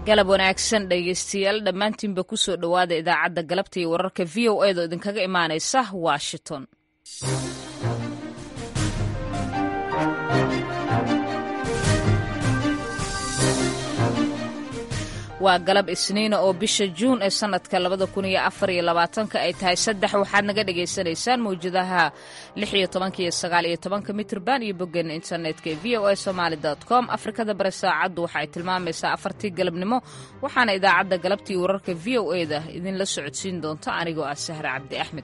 galab wanaagsan dhegaystayaal dhammaantiinba ku soo dhowaada idaacadda galabta iyo wararka v o edo idinkaga imaanaysa washington waa galab isniina oo bisha juun ee sannadka labada kun iyo afar iyo labaatanka ay tahay saddex waxaad naga dhagaysanaysaan mawjadaha lix iyo tobanka iyo sagaal iyo tobanka mitrban iyo boggeena internetka ee v o a somaali com afrikada bare saacaddu waxa ay tilmaamaysaa afartii galabnimo waxaana idaacadda galabtii wararka v o e da idinla socodsiin doonta anigoo ah sahre cabdi axmed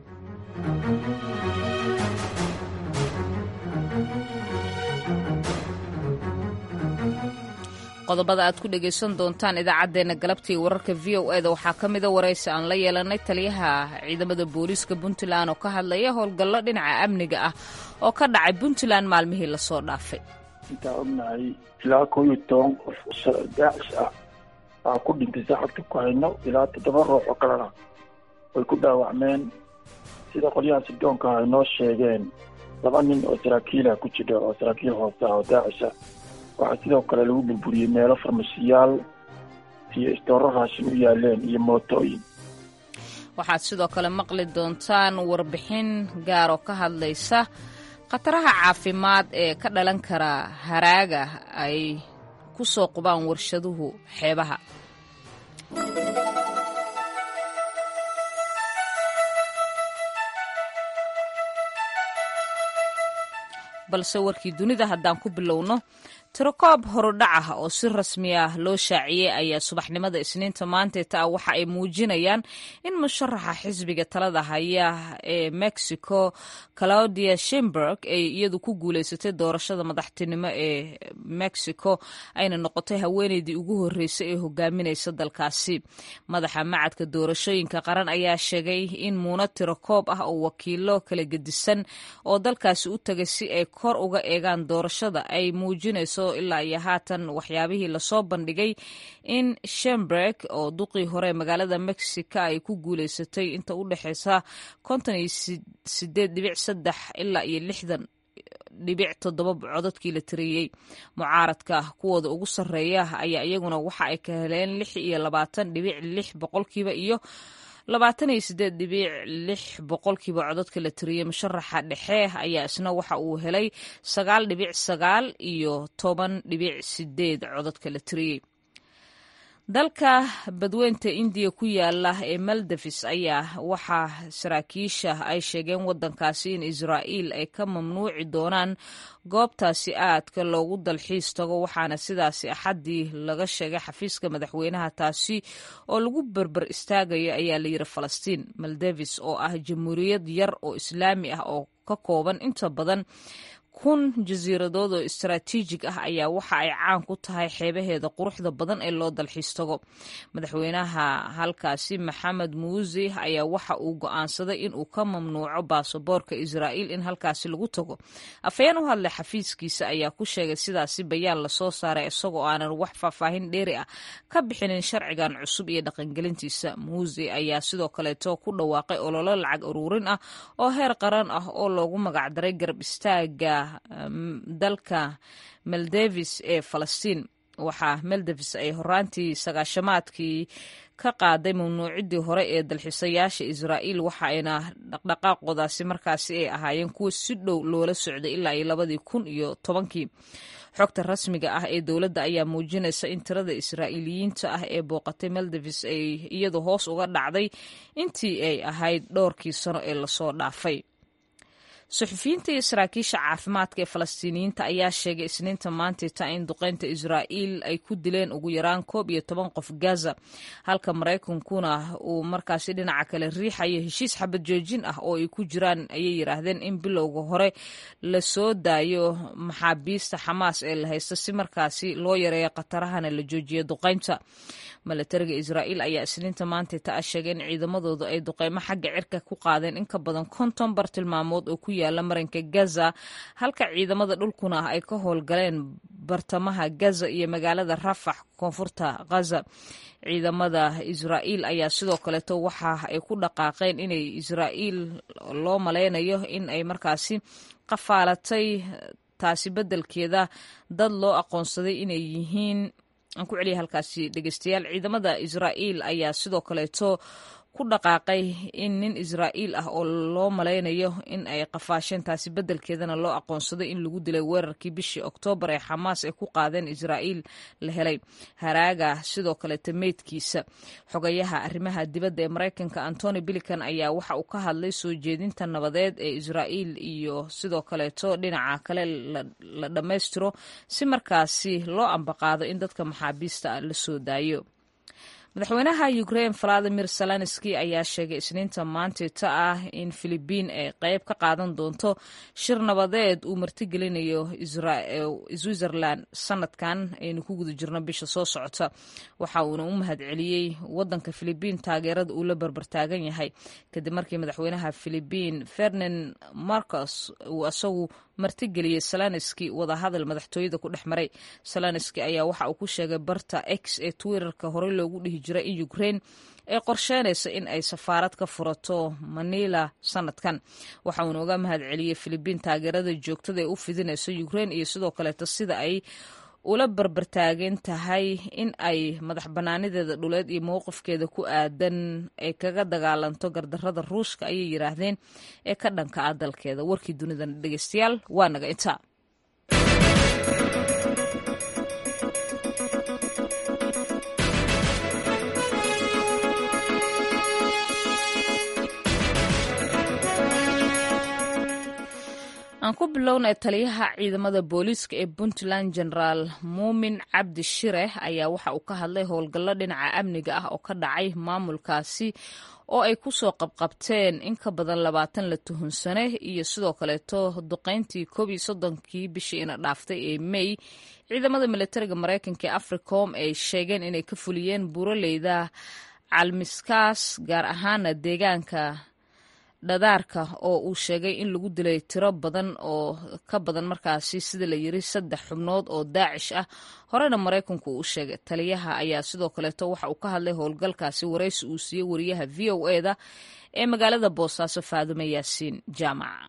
qodobada aad ku dhegaysan doontaan idaacaddeenna galabtii wararka v o eda waxaa ka mida waraysi aan la yeelanay taliyaha ciidamada booliiska puntland oo ka hadlaya howlgallo dhinaca amniga ah oo ka dhacay puntland maalmihii lasoo dhaafay intaa ognahay ilaa koo iyo toban qof daacish ah aa ku dhintay saxabta ku hayno ilaa toddoba ruux oo kalena way ku dhaawacmeen sida qolyaha sidoonka ay noo sheegeen laba nin oo saraakiilah ku jira oo saraakiil hoose ah oo daacisha waxaa sidoo kale lagu burburiyey meelo farmashiyaal iyo istooro raashin u yaaleen iyo mootooyin waxaad sidoo kale maqli doontaan warbixin gaar oo ka hadlaysa khataraha caafimaad ee ka dhalan kara haraaga ay ku soo qubaan warshaduhu xeebaha balse warkii dunida haddaan ku bilowno tirokoob horudhac ah oo si rasmi ah loo shaaciyey ayaa subaxnimada isniinta maanteeta ah waxa ay muujinayaan in musharaxa xisbiga talada haya ee mexico claudia shimberg ay iyadu ku guuleysatay doorashada madaxtinimo ee mexico ayna noqotay haweeneydii ugu horreysay ee hogaaminaysa dalkaasi madaxa macadka doorashooyinka qaran ayaa sheegay in muuna tirokoob ah oo wakiilo kala gedisan oo dalkaasi u tagay si ay kor uga eegaan doorashada ay muujinayso ilaa iyo haatan waxyaabihii lasoo bandhigay in shemberg oo duqii hore magaalada mexico ay ku guuleysatay inta u dhexeysa konton iyo sideed dhibic saddex ilaa iyo lixdan dhibic toddoba codadkii la tiriyey mucaaradka kuwooda ugu sarreeya ayaa iyaguna waxa ay ka heleen lix iyo labaatan dhibic lix boqolkiiba iyo labaatan iyo sideed dhibic lix boqolkiiba codadka la tiriyey musharaxa dhexe ayaa isna waxa uu helay sagaal dhibic sagaal iyo toban dhibic sideed codadka la tiriyey dalka badweynta indiya ku yaala ee maldavis ayaa waxaa saraakiisha ay sheegeen wadankaasi in israa'iil ay ka mamnuuci doonaan goobtaasi aadka loogu dalxiis tago waxaana sidaasi axaddii laga sheegay xafiiska madaxweynaha taasi oo lagu berber istaagayo ayaa layidhi falastiin maldavis oo ah jamhuuriyad yar oo islaami ah oo ka kooban inta badan kun jasiiradood oo istaraatiijig ah ayaa waxa ay caan ku tahay xeebaheeda quruxda badan ee loo dalxiis tago madaxweynaha halkaasi maxamed muusi ayaa waxa uu go'aansaday in uu ka mamnuuco baasaboorka israa'iil in halkaasi lagu tago afhayeen u hadlay xafiiskiisa ayaa ku sheegay sidaasi bayaan lasoo saaray isagoo aanan wax faahfaahin dheeri ah ka bixinin sharcigan cusub iyo dhaqangelintiisa muusi ayaa sidoo kaleeto ku dhawaaqay ololo lacag uruurin ah oo heer qaran ah oo loogu magacdaray garab istaaga dalka maldavis ee falastiin waxaa maldavis ay horaantii sagaashamaadkii ka qaaday mamnuucidii hore ee dalxiisayaasha israa'iil waxaayna dhaqdhaqaaqoodaasi markaasi ay ahaayeen kuwa si dhow loola socday ilaa iyo labadii kun iyo tobankii xogta rasmiga ah ee dowladda ayaa muujinaysa in tirada israa'iiliyiinta ah ee booqatay maldavis ay iyadu hoos uga dhacday intii ay ahayd dhowrkii sano ee lasoo dhaafay suxufiyiinta iyo saraakiisha caafimaadka ee falastiiniyiinta ayaa sheegay isniinta maantita in duqeynta israa'iil ay ku dileen ugu yaraan koob iyo toban qof gaza halka maraykankuna uu markaasi dhinaca kale riixayo heshiis xabad joojin ah oo ay ku jiraan ayay yidhaahdeen in bilowga hore lasoo daayo maxaabiista xamaas ee la haysta si markaasi loo yareeyo khatarahana la joojiyo duqeynta milatariga israa'iil ayaa isniinta maantita ah sheegay in ciidamadooda ay duqeymo xagga cirka ku qaadeen in ka badan konton bartilmaamood oo ku yaala marinka gaza halka ciidamada dhulkuna ay ka howlgaleen bartamaha gaza iyo magaalada rafax koonfurta ghaza ciidamada israa'iil ayaa sidoo kaleeto waxa ay ku dhaqaaqeen inay israa'iil loo malaynayo in ay markaasi qafaalatay taasi beddelkeeda dad loo aqoonsaday inay yihiin aan ku celiya halkaasi dhegeystayaal ciidamada israa'iil ayaa sidoo kaleeto ku dhaqaaqay in nin israa'iil ah oo loo malaynayo in ay qafaasheen taasi beddelkeedana loo aqoonsaday in lagu dilay weerarkii bishii oktoobar ee xamaas ay ku qaadeen israa'iil la helay haraaga sidoo kaleeto meydkiisa xogayaha arrimaha dibadda ee maraykanka antony bilican ayaa waxa uu ka hadlay soo jeedinta nabadeed ee israa'iil iyo sidoo kaleeto dhinaca kale la dhammaystiro si markaasi loo ambaqaado in dadka maxaabiista la soo daayo madaxweynaha ukrain valadimir zelenski ayaa sheegay isniinta maantita ah in filibiin ay qayb ka qaadan doonto shir nabadeed uu martigelinayo switzerland sanadkan aynu ku guda jirno bisha soo socota waxa uuna u mahad celiyey wadanka filibiin taageerada uu la barbartaagan yahay kadib markii madaxweynaha filibiin fernand marcos uu isagu martigeliyey zelenski wadahadal madaxtooyada ku dhex maray zelenski ayaa waxa uu ku sheegay barta x ee twitterka horey loogu dhihi jiray in ukrain ay qorsheynaysa in ay safaarad ka furato manila sanadkan waxa uuna uga mahad celiyey filibiin taageerada joogtada ee u fidinayso ukrain iyo sidoo kaleeto sida ay ula barbartaagan tahay in ay madax bannaanideeda dhuleed iyo mowqifkeeda ku aadan ay kaga dagaalanto gardarrada ruushka ayay yidhaahdeen ee ka dhanka ah dalkeeda warkii dunidan dhegeystayaal waa naga intaa aan ku bilownay taliyaha ciidamada booliiska ee puntland generaal muumin cabdi shire ayaa waxa uu ka hadlay howlgallo dhinaca amniga ah oo ka dhacay maamulkaasi oo ay kusoo qabqabteen in ka badan labaatan la tuhunsane iyo sidoo kaleeto duqeyntii koob iyo soddonkii bishii ina dhaaftay ee may ciidamada militariga maraykanka ee africom ay sheegeen inay ka fuliyeen buuraleyda calmiskaas gaar ahaana deegaanka dhadaarka oo uu sheegay in lagu dilay tiro badan oo ka badan markaasi sida la yiri saddex xubnood oo daacish ah horena maraykanku uu sheegay taliyaha ayaa sidoo kaleeto waxa uu ka hadlay howlgalkaasi waraysi uu siiyey wariyaha v o e da ee magaalada boosaaso faadume yaasiin jaamaca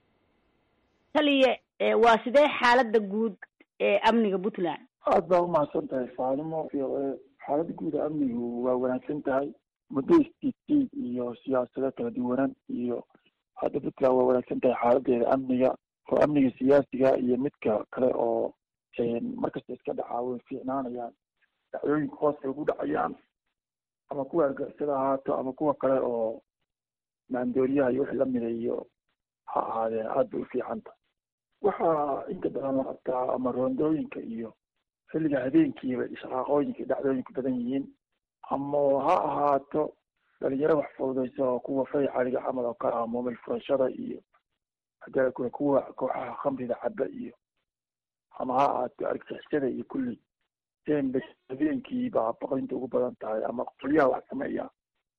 taliye waa sidee xaalada guud ee amniga puntland aada baa umahadsan tahay faadumo v o e xaalada guud ee amnigu waa wanaagsan tahay muddo istiitiid iyo siyaasado kala duwanan iyo hadda puntland waa wanaagsan tahay xaaladeeda amniga oo amniga siyaasiga iyo midka kale oo markasta iska dhacaa way fiicnaanayaan dhacdooyinka hoos ay ugu dhacayaan ama kuwa argixisada ahaato ama kuwa kale oo maandooriyaha iyo wixii lamida iyo ha ahaadeen aada bay u fiicanta waxaa inta badan la qabtaa ama roondooyinka iyo xilliga habeenkiiba shaqaaqooyinka iyo dhacdooyinku badan yihiin ama ha ahaato dhalinyaro wax fududaysa oo kuwa fay caliga camal oo kale ah moomil furashada iyo hadee kule kuwa kooxaha khamrida caba iyo ama ha ahaato argixisada iyo kulli dembe habeenkii baa baqdinta ugu badan tahay ama qolyaha wax sameeya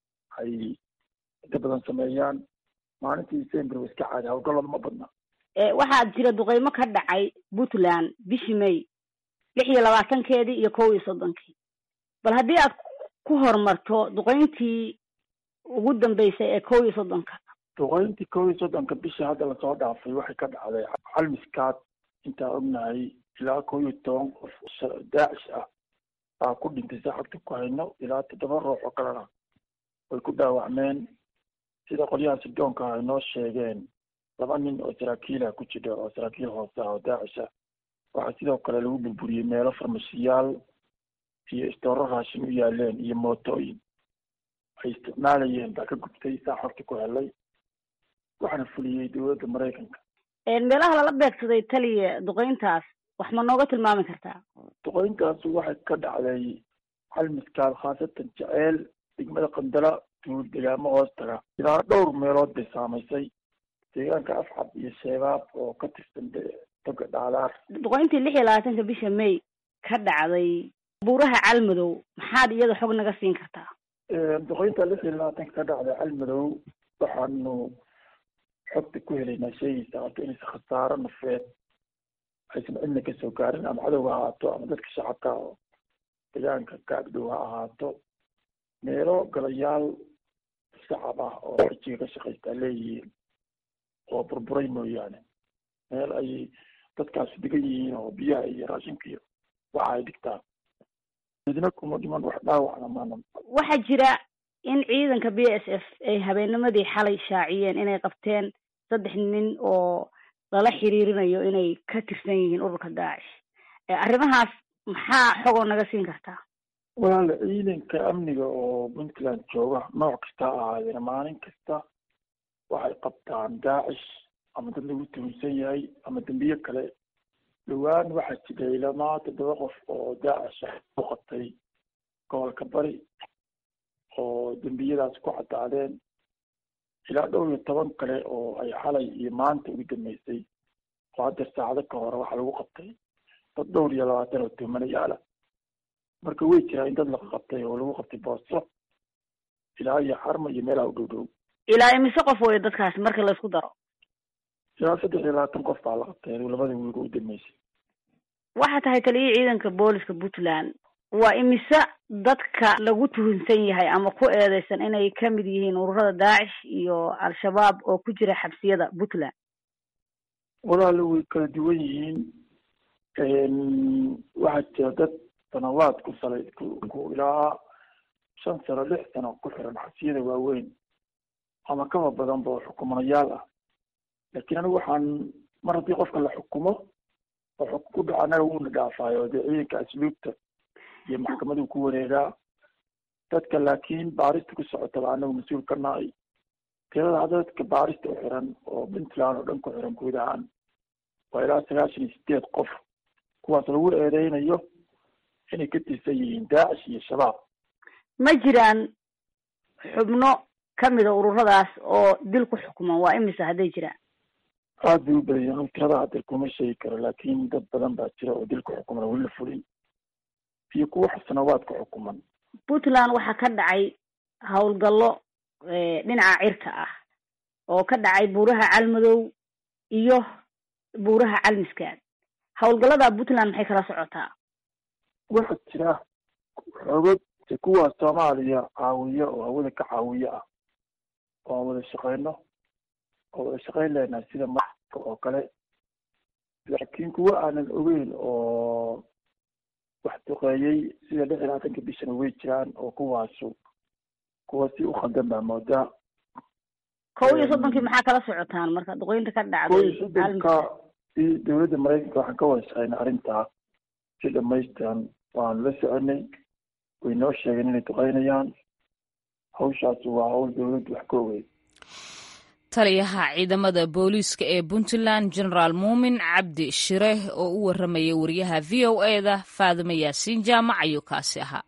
ay inta badan sameeyaan maalintii december wa iska caadi hawlgallada ma badna waxaa jira duqeymo ka dhacay puntland bishii may lix iyo labaatankeedii iyo kow iyo soddonkii bal haddii aad ku horumarto duqeyntii ugu dambeysay ee kow iyo soddonka duqeyntii kow iyo soddonka bishii hadda lasoo dhaafay waxay ka dhacday calmiskaad intaan ognahay ilaa kow iyo toban qof daacish ah baa ku dhintay saxabta ku hayno ilaa toddoba ruux oo kalena way ku dhaawacmeen sida qolyaha sidoonka ay noo sheegeen laba nin oo saraakiilah ku jira oo saraakiil hoose ah oo daacish ah waxaa sidoo kale lagu burburiyey meelo farmashiyaal iyo istooro raashin u yaaleen iyo mootooyin ay isticmaalayeen baa ka gubtay saa xorta ku helay waxaana fuliyey dowladda maraykanka meelaha lala beegsaday taliya duqeyntaas wax ma nooga tilmaami kartaa duqeyntaas waxay ka dhacday xalmiskaal khaasatan jeceel degmada qandala duul degaamo hoos taga ilaa dhowr meelood bay saamaysay deegaanka afcab iyo sheebaab oo ka tirsan toga dhaadaar duqeyntii lix iyo labaatanka bisha may ka dhacday buuraha calmadow maxaad iyada xog naga siin kartaa duqeynta lix iyo labaatanka ka dhacday calmadow waxaanu xogta ku helaynaa sheegaysa horta inaysa khasaaro nafeed aysan cidna kasoo gaarin ama cadowga ha ahaato ama dadka shacabka oo deegaanka kaagdhow ha ahaato meelo galayaal shacab ah oo xijiga ka shaqaystaa leeyihiin oo burburay mooyaane meel ay dadkaasi degan yihiin oo biyaha iyo raashinka iyo waxa ay dhigtaan midna kuma dhiman wax dhaawacna maana waxaa jira in ciidanka b s f ay habeennimadii xalay shaaciyeen inay qabteen saddex nin oo lala xiriirinayo inay ka tirsan yihiin ururka daacish arrimahaas maxaa xogoo naga siin kartaa walaala ciidanka amniga oo puntland jooga nooc kasta ahaadeen maalin kasta waxay qabtaan daacish ama dad lagu tuhunsan yahay ama dembiye kale dhowaan waxaa jiray ilamaa toddoba qof oo daacish u qabtay gobolka bari oo dembiyadaas ku cadaadeen ilaa dhowr iyo toban kale oo ay xalay iyo maanta ugu dambeysay oo haddeer saacado ka hore waxaa lagu qabtay dad dhowr iyo labaatan oo tuhmanayaala marka way jiraa in dad la qabtay oo lagu qabtay booso ilaa iyo xarma iyo meelaha u dhow dhow ilaa imise qof wey dadkaasi marka laysku daro ilaa saddex iyo labaatan qof baa la qabtay labada wiiga u dambeysay waxaa tahay taliyihii ciidanka booliska puntland waa imise dadka lagu tuhunsan yahay ama ku eedeysan inay kamid yihiin ururada daacish iyo al-shabaab oo ku jira xabsiyada puntland walaala way kala duwan yihiin waxaa jira dad sanawaad ku salay ku ilaa shan sano lix sano ku xiran xabsiyada waaweyn ama kaba badanba oo xukumanayaal ah laakiin anigu waxaan mar haddii qofka la xukumo oo xukun ku dhaco anaga wuuna dhaafaayo dee ciidanka asluubta iyo maxkamaduu ku wareegaa dadka laakiin baarista ku socotaba anagu mas-uul ka nahay tirada hadda dadka baarista u xiran oo puntland oo dhan ku xiran guud ahaan waa ilaa sagaashan iyo sideed qof kuwaas lagu eedeynayo inay ka tirsan yihiin daacish iyo shabaab ma jiraan xubno kamida ururadaas oo dil ku xukuman waa imise hadday jiraan aada bay u badan yihin tirada hadda kuma sheegi karo laakiin dad badan baa jira oo dil ku xukuman weli la fulin iyo kuwa sanawaad ku xukuman puntland waxaa ka dhacay howlgallo dhinaca cirka ah oo ka dhacay buuraha calmadow iyo buuraha calmiskaad howlgallada puntland maxay kala socotaa waxaa jira xoogag kuwa soomaaliya caawiya oo hawada ka caawiya ah oo aan wada shaqeyno oo wada shaqeyn leenahay sida marka oo kale laakiin kuwa aanan ogeyn oo wax duqeeyey sida lix iyo labaatanka bishana way jiraan oo kuwaasu kuwa si u khaldan baa moodaa kow iyo soddonkii maxaa kala socotaan marka duqeynta ka dhacday kow iyo soddonka si dowladda maraykanka waxaan ka wada shaqeynay arrintaa si dhamaystiran waanu la soconay way noo sheegeen inay duqeynayaan hawshaasi waa hawl dowladdu wax ka ogeyd taliyaha ciidamada booliiska ee puntland generaal muumin cabdi shire oo u warramaya wariyaha v o e da faadimo yaasiin jaamac ayuu kaasi ahaa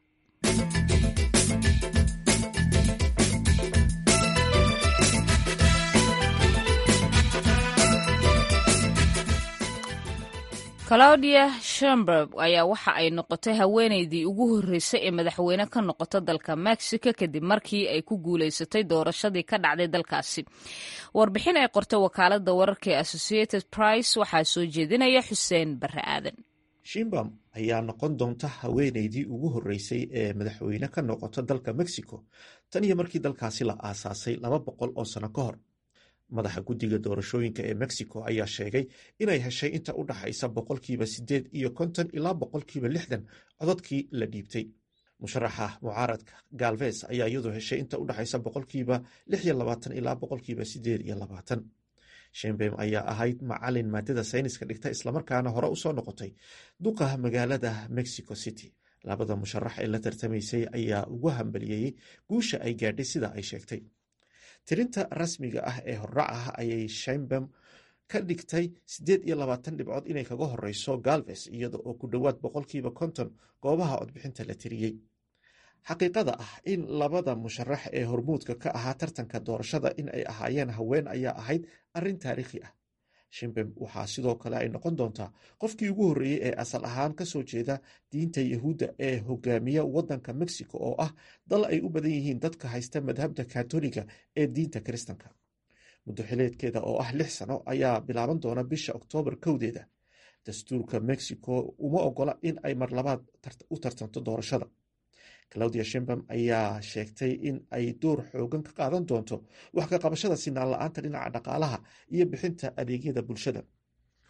claudia shamberg ayaa waxa ay noqotay haweeneydii ugu horreysay ee madaxweyne ka noqota dalka mexico kadib markii ay ku guulaysatay doorashadii ka dhacday dalkaasi warbixin ay qortay wakaalada wararka ee associated price waxaa soo jeedinaya xuseen barre aadan shimbam ayaa noqon doonta haweeneydii ugu horreysay ee madaxweyne ka noqota dalka mexico tan iyo markii dalkaasi la aasaasay laba boqol oo sano ka hor madaxa guddiga doorashooyinka ee mexico ayaa sheegay inay heshay inta u dhaxaysa boqolkiiba siddeed iyo konton ilaa boqolkiiba lixdan codadkii la dhiibtay musharaxa mucaaradka galves ayaa iyadu heshay inta u dhaxaysa boqolkiiba lix iyo labaatan ilaa boqolkiiba siddeed iyo labaatan shembem ayaa ahayd macalin maadada sayniska dhigta islamarkaana hore usoo noqotay duqa magaalada mexico city labada musharax ee la tartamaysay ayaa ugu hambaliyeeyey guusha ay gaadhay sida ay sheegtay tirinta rasmiga ah ee horrac ah ayay shembem ka dhigtay siddeed iyo labaatan dhibcood inay kaga horeyso galves iyada oo ku dhowaad boqolkiiba konton goobaha codbixinta la tiriyey xaqiiqada ah in labada musharax ee hormuudka ka ahaa tartanka doorashada in ay ahaayeen haween ayaa ahayd arrin taariikhi ah shimbem waxaa sidoo kale ay noqon doontaa qofkii ugu horreeyey ee asal ahaan kasoo jeeda diinta yahuudda ee hogaamiya waddanka mexico oo ah dal ay u badan yihiin dadka haysta madhabta katoliga ee diinta kiristanka muddo xileedkeeda oo ah lix sano ayaa bilaaban doona bisha oktoobar kowdeeda dastuurka mexico uma ogola in ay mar labaad u tartanto doorashada claudia shimbam ayaa sheegtay in ay door xoogan ka qaadan doonto wax ka qabashada sinaan la-aanta dhinaca dhaqaalaha iyo bixinta adeegyada bulshada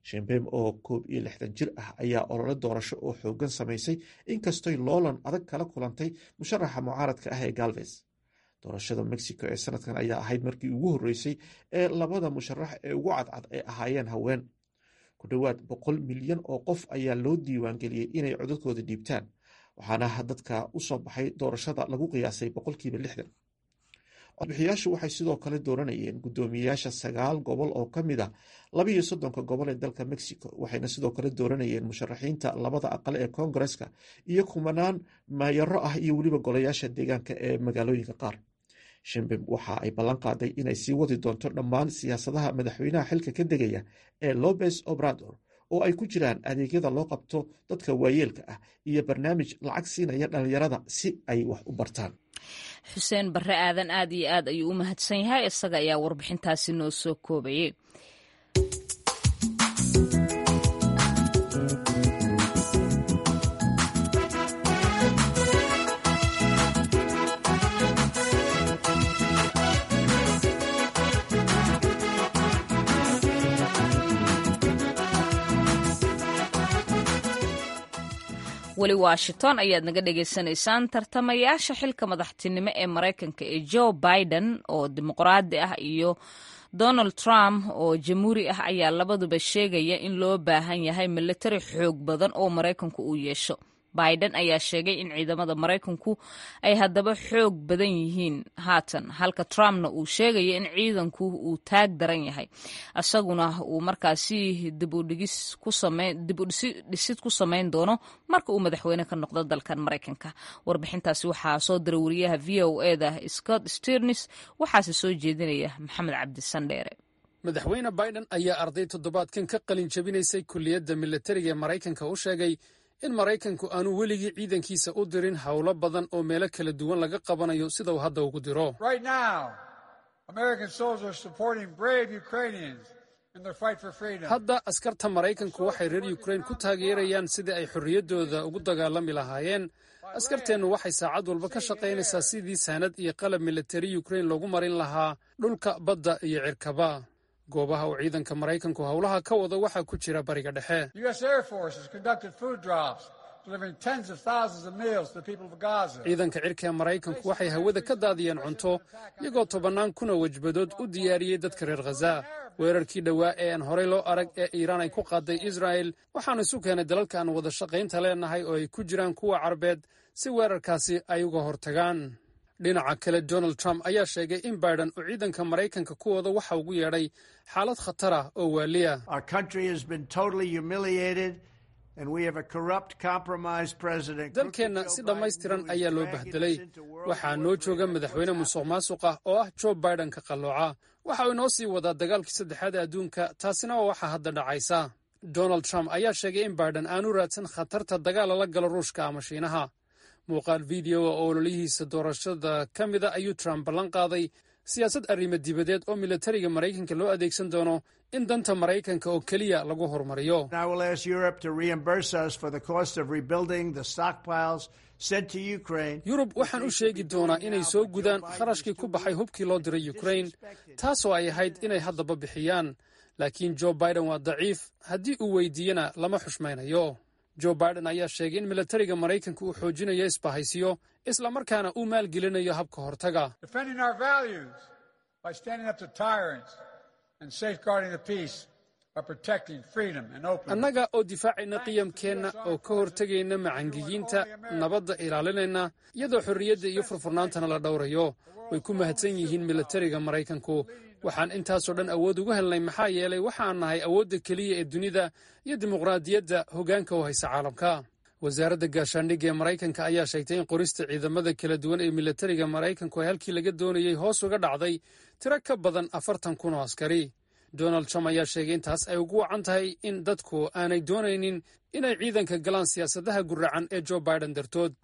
shembem oo koob iyo lixdan jir ah ayaa olole doorasho oo xoogan samaysay inkastoy loolan adag kala kulantay musharaxa mucaaradka ah ee galves doorashada mexico ee sanadkan ayaa ahayd markii ugu horreysay ee labada musharax ee ugu cadcad ay ahaayeen haween ku dhowaad boqol milyan oo qof ayaa loo diiwaangeliyey inay codadkooda dhiibtaan waxaana dadka u soo baxay doorashada lagu qiyaasay boqolkiiba lixdan codbixiyaashu waxay sidoo kale dooranayeen guddoomiyeyaasha sagaal gobol oo ka mid ah labaiyo soddonka gobol ee dalka mexico waxayna sidoo kale dooranayeen musharaxiinta labada aqal ee koongareska iyo kumanaan maayaro ah iyo weliba golayaasha deegaanka ee magaalooyinka qaar shimbim waxa ay ballan qaaday inay sii wadi doonto dhammaan siyaasadaha madaxweynaha xilka ka degaya ee lobes obrador oo ay ku jiraan adeegyada loo qabto dadka waayeelka ah iyo barnaamij lacag siinaya dhallinyarada si ay wax u bartaan xuseen barre aadan aad iyo aad ayuu u mahadsan yahay isaga ayaa warbixintaasi noo soo koobayay weli washington ayaad naga dhagaysanaysaan tartamayaasha xilka madaxtinimo ee maraykanka ee joe biden oo dimuqraadi ah iyo donald trump oo jamhuuri ah ayaa labaduba sheegaya in loo baahan yahay militari xoog badan oo maraykanku uu yeesho biden ayaa sheegay in ciidamada maraykanku ay haddaba xoog badan yihiin haatan halka trumpna uu sheegaya in ciidanku uu taag daran yahay isaguna uu markaasi dibudhisid ku samayn doono marka uu madaxweyne ka noqdo dalkan maraykanka warbixintaasi waxaa soo diray wariyaha v o eda scott sternis waxaase soo jeedinaya maxamed cabdi sandheere madaxweyne biden ayaa arday toddobaadkan ka qalin jabinaysay kulliyadda militariga ee maraykanka u sheegay in maraykanku aanu weligii ciidankiisa u dirin howlo badan oo meelo kala duwan laga qabanayo sida uu hadda ugu diro hadda askarta maraykanku waxay reer yukrain ku taageerayaan sidii ay xorriyaddooda ugu dagaalami lahaayeen askarteennu waxay saacad walba ka shaqaynaysaa sidii saanad iyo qalab militari yukrain loogu marin lahaa dhulka badda iyo cirkaba goobaha uu ciidanka maraykanku howlaha ka wado waxaa ku jira bariga dhexe ciidanka cirka ee maraykanku waxay hawada ka daadiyeen cunto iyagoo tobannaan kuna wajbadood u diyaariyey dadka reer khaza weerarkii dhowaa ee aan horey loo arag ee iiraan ay ku qaaday israa'el waxaanu isu keenay dalalka aan wada shaqaynta leenahay oo ay ku jiraan kuwa carbeed si weerarkaasi ay uga hortagaan dhinaca kale donald trump ayaa sheegay in biden uu ciidanka maraykanka ku wado waxa ugu yeedhay xaalad khatar ah oo waaliya dalkeenna si dhammaystiran ayaa loo bahdelay waxaa noo jooga madaxweyne musuq maasuq ah oo ah joe biden ka qallooca waxa uu inoo sii wadaa dagaalkii saddexaad ee adduunka taasina waa waxa hadda dhacaysa donald trump ayaa sheegay in biden aanu raadsan khatarta dagaal lala galo ruushka ama shiinaha muuqaal videoa oo ololihiisa doorashada ka mida ayuu trump ballan qaaday siyaasad arrimo dibadeed oo militariga maraykanka loo adeegsan doono in danta maraykanka oo keliya lagu horumariyo yurub waxaan u sheegi doonaa inay soo gudaan kharashkii ku baxay hubkii loo diray yukrain taasoo ay ahayd inay haddaba bixiyaan laakiin joe biden waa daciif haddii uu weydiiyena lama xushmaynayo joe biden ayaa sheegay in militariga maraykanka uu xoojinayo isbahaysiyo islamarkaana uu maalgelinayo habka hortaga annaga oo difaacayna qiyamkeenna oo ka hortegayna macangiyiinta nabadda ilaalinayna iyadoo xorriyadda iyo furfurnaantana la dhowrayo way ku mahadsan yihiin militariga maraykanku waxaan intaasoo dhan awood ugu helnay maxaa yeelay waxaan nahay awoodda keliya ee dunida iyo dimuqraadiyadda hoggaanka u haysa caalamka wasaaradda gaashaandhigga ee maraykanka ayaa sheegtay in qorista ciidamada kala duwan ee militariga maraykanku ay halkii laga doonayey hoos uga dhacday tiro ka badan afartan kun oo askari donald trump ayaa sheegay intaas ay ugu wacan tahay in dadku aanay doonaynin inay ciidanka galaan siyaasadaha guracan ee joe biden dartood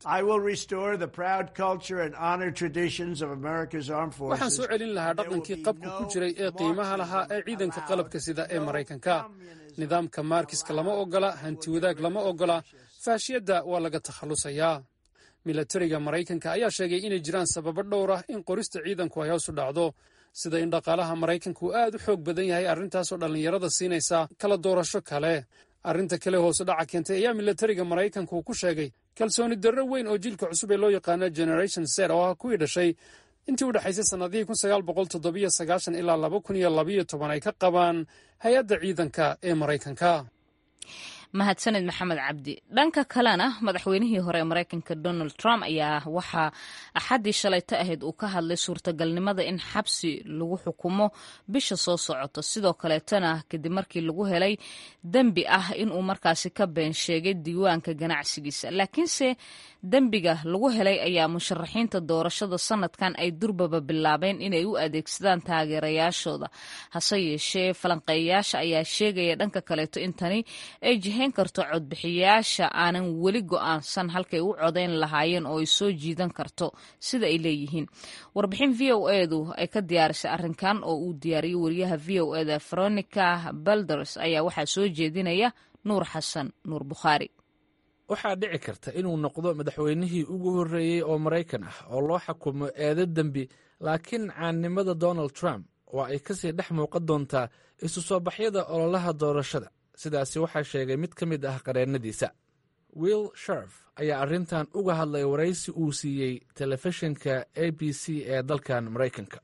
waxaan soo celin lahaa dhaqankii qabka ku jiray ee qiimaha lahaa ee ciidanka qalabka sida ee maraykanka nidaamka maarkiska lama ogola hanti wadaag lama ogola faashiyadda waa laga takhallusayaa militariga maraykanka ayaa sheegay inay jiraan sababo dhowr ah in qorista ciidanku ay hoos u dhacdo sida in dhaqaalaha maraykanka uu aad u xoog badan yahay arrintaasoo dhallinyarada siinaysa kala doorasho kale arrinta kale hoose dhaca keentay ayaa milatariga maraykanka uu ku sheegay kalsooni darro weyn oo jiilka cusub ee loo yaqaano generation ser oo ah kuwii dhashay intii u dhexaysay sannadihii kun sagaal boqol toddobiyo sagaashan ilaa laba kun iyo labayo toban ay ka qabaan hay-adda ciidanka ee maraykanka mahadsaned maxamed cabdi dhanka kalena madaxweynihii hore ee maraykanka donald trump ayaa waxaa axaddii shalayto ahayd uu ka hadlay suurtagalnimada in xabsi lagu xukumo bisha soo socoto sidoo kaleetana kadib markii lagu helay dembi ah inuu markaasi ka been sheegay diiwaanka ganacsigiisa laakiinse dembiga lagu helay ayaa musharaxiinta doorashada sanadkan ay durbaba bilaabeen inay u adeegsadaan taageerayaashooda hase yeeshee falanqeeyayaasha ayaa sheegaya dhanka kaleeto in tani ay jihayn karto codbixiyayaasha aanan weli go'aansan halkay u codayn lahaayeen oo ay soo jiidan karto sida ay leeyihiin warbixin v o edu ay ka diyaarisay arrinkan oo uu diyaariyey wariyaha v o eda veronica balders ayaa waxaa soo jeedinaya nuur xasan nuur bukhaari waxaa dhici karta inuu noqdo madaxweynihii ugu horreeyey oo maraykan ah oo loo xukumo eedo dembi laakiin caannimada donald trump waa ay kasii dhex muuqan doontaa isu soo baxyada ololaha doorashada sidaasi waxaa sheegay mid ka mid ah qareennadiisa will sharf ayaa arrintan uga hadlay waraysi uu siiyey telefishinka a b c ee dalkan maraykanka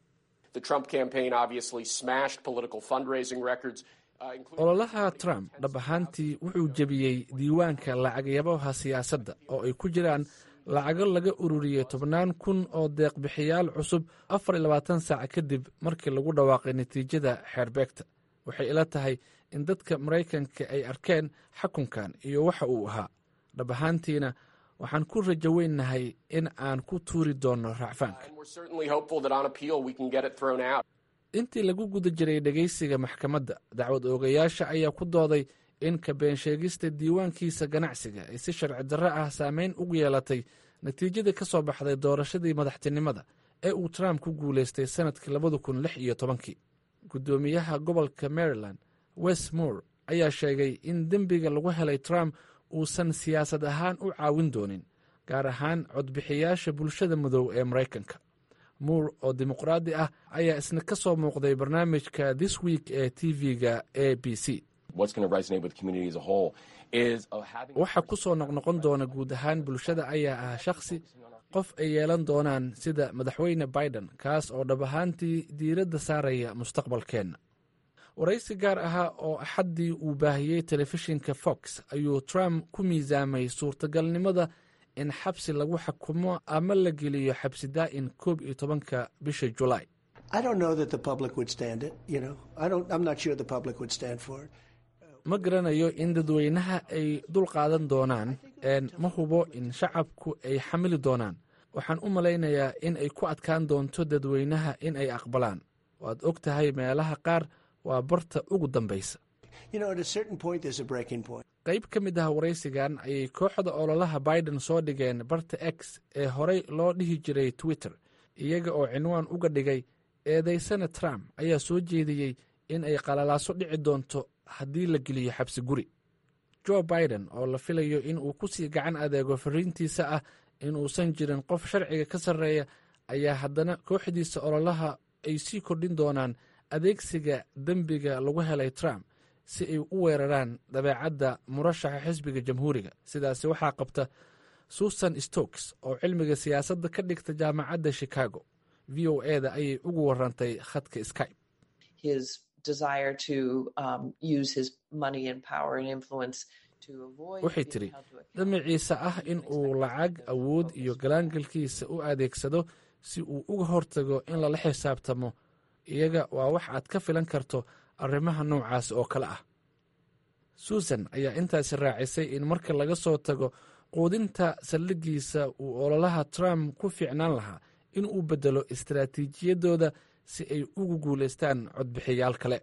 ololaha trump dhab ahaantii wuxuu jebiyey diiwaanka lacagyabaha siyaasadda oo ay ku jiraan lacago laga ururiyey tobnaan kun oo deeqbixiyaal cusub afar iyo labaatan saac kadib markii lagu dhawaaqay natiijada xeerbeegta waxay ila tahay in dadka maraykanka ay arkeen xakunkan iyo waxa uu ahaa dhab ahaantiina waxaan ku rajo weynnahay in aan ku tuuri doonno racfaanka intii lagu guda jiray dhegaysiga maxkamadda dacwad oogayaasha ayaa ku dooday in ka beensheegista diiwaankiisa ganacsiga ay si sharci darro ah saameyn ugu yeelatay natiijadii ka soo baxday doorashadii madaxtinimada ee uu trump ku guulaystay sannadkii labada kun lix iyo tobankii guddoomiyaha gobolka maryland west moore ayaa sheegay in dembiga lagu helay trump uusan siyaasad ahaan u caawin doonin gaar ahaan codbixiyaasha bulshada madow ee maraykanka muur oo dimuqraadi ah ayaa isna ka soo muuqday barnaamijka this week ee tv-ga a b c waxa ku soo noqnoqon doona guud ahaan bulshada ayaa ah shakhsi qof ay yeelan doonaan sida madaxweyne biden kaas oo dhab ahaantii diiradda saaraya mustaqbalkeenna waraysi gaar ahaa oo axaddii uu baahiyey telefishinka fox ayuu trump ku miisaamay suurtagalnimada in xabsi lagu xukumo ama la geliyo xabsi daa'in koob iyo tobanka bisha julaay ma garanayo in dadweynaha ay dul qaadan doonaan ma hubo in shacabku ay xamili doonaan waxaan u malaynayaa in ay ku adkaan doonto dadweynaha in ay aqbalaan waad og tahay meelaha qaar waa barta ugu dambaysa qayb ka mid ah waraysigan ayay kooxda ololaha biden soo dhigeen barta x ee horey loo dhihi jiray twitter iyaga oo cinwaan uga dhigay eedaysana trump ayaa soo jeediyey in ay qalalaaso dhici doonto haddii la geliyo xabsi guri jo biden oo la filayo in uu ku sii gacan adeego fariintiisa ah inuusan jirin qof sharciga ka sarreeya ayaa haddana kooxdiisa ololaha ay sii kordhin doonaan adeegsiga dembiga lagu helay trump si ay u weeraraan dabeecadda murashaxa xisbiga jamhuuriga sidaasi waxaa qabta susan stokes oo cilmiga siyaasadda ka dhigta jaamacadda chicago v o e da ayay ugu warantay khadka skype waxay tidhi damaciisa ah in uu lacag awood iyo galaangalkiisa u adeegsado si uu uga hortago in lala xisaabtamo iyaga waa wax aad ka filan karto arrimaha noocaas oo kale ah susan ayaa intaasi raacisay in marka laga soo tago quudinta saldhiggiisa uu ololaha trump ku fiicnaan lahaa in uu beddelo istaraatiijiyadooda si ay ugu guulaystaan codbixiyaal kale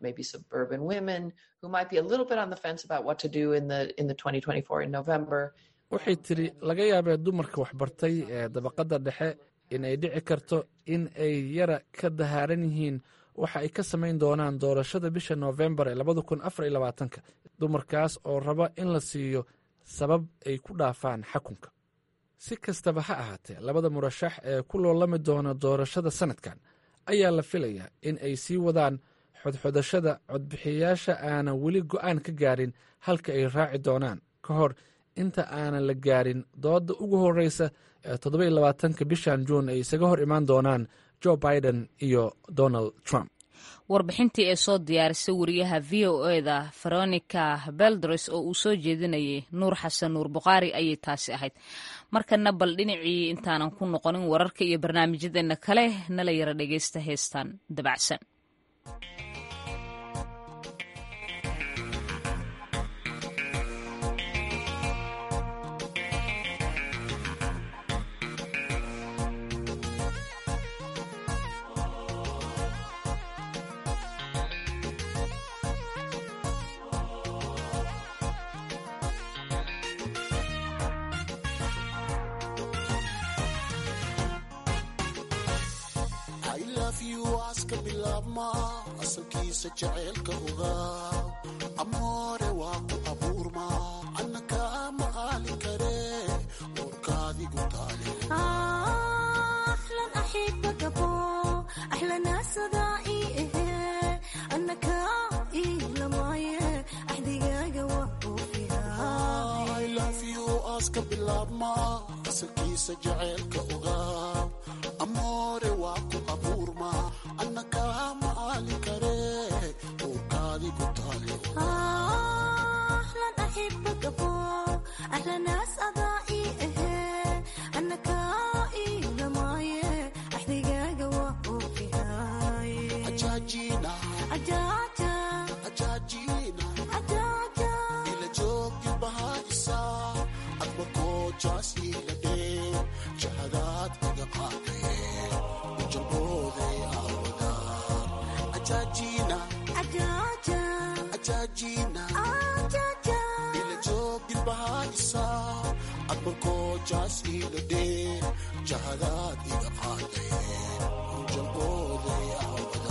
waxay tidhi laga yaabee dumarka waxbartay ee dabaqadda dhexe in ay dhici karto in ay yara ka dahaaran yihiin waxa ay ka samayn doonaan doorashada bisha noofembar ee labada kun afar iyo labaatanka dumarkaas oo raba in la siiyo sabab ay ku dhaafaan xakunka si kastaba ha ahaatee labada murashax ee ku loolami doona doorashada sanadkan ayaa la filayaa in ay sii wadaan xodxodashada codbixiyayaasha aanan weli go'aan ka gaarin halka ay raaci doonaan ka hor inta aanan la gaarin doodda ugu horreysa ee toddobai labaatanka bishan juun ay isaga hor imaan doonaan joe biden iyo donald trump warbixintii ee soo diyaarisay wariyaha v o eda veronica beldres oo uu soo jeedinayay nuur xasan nuur bukhaari ayay taasi ahayd markana bal dhinacii intaanan ku noqonin wararka iyo barnaamijyadeena kale nala yara dhegeysta heestan dabacsan aska bilaabma asalkiisa jaceylka ogaa amoore waa ku abuurma annaka ma qaali kare uurkaadigu taale aska bilaabma asalkiisa jaceylka ogaa amoore waa ku abuurma annaka ma aali kare uurkaadigu taale ajaajina ajaajina ila joogi bahaadisa adba koojaas ila dhee jahadaad iga qaadee ujalbooday aawada ajaajina ajaajina ila joogi bahaadisa adba koojaas ila dhee jahadaad iga qaadee ujalbooday aawada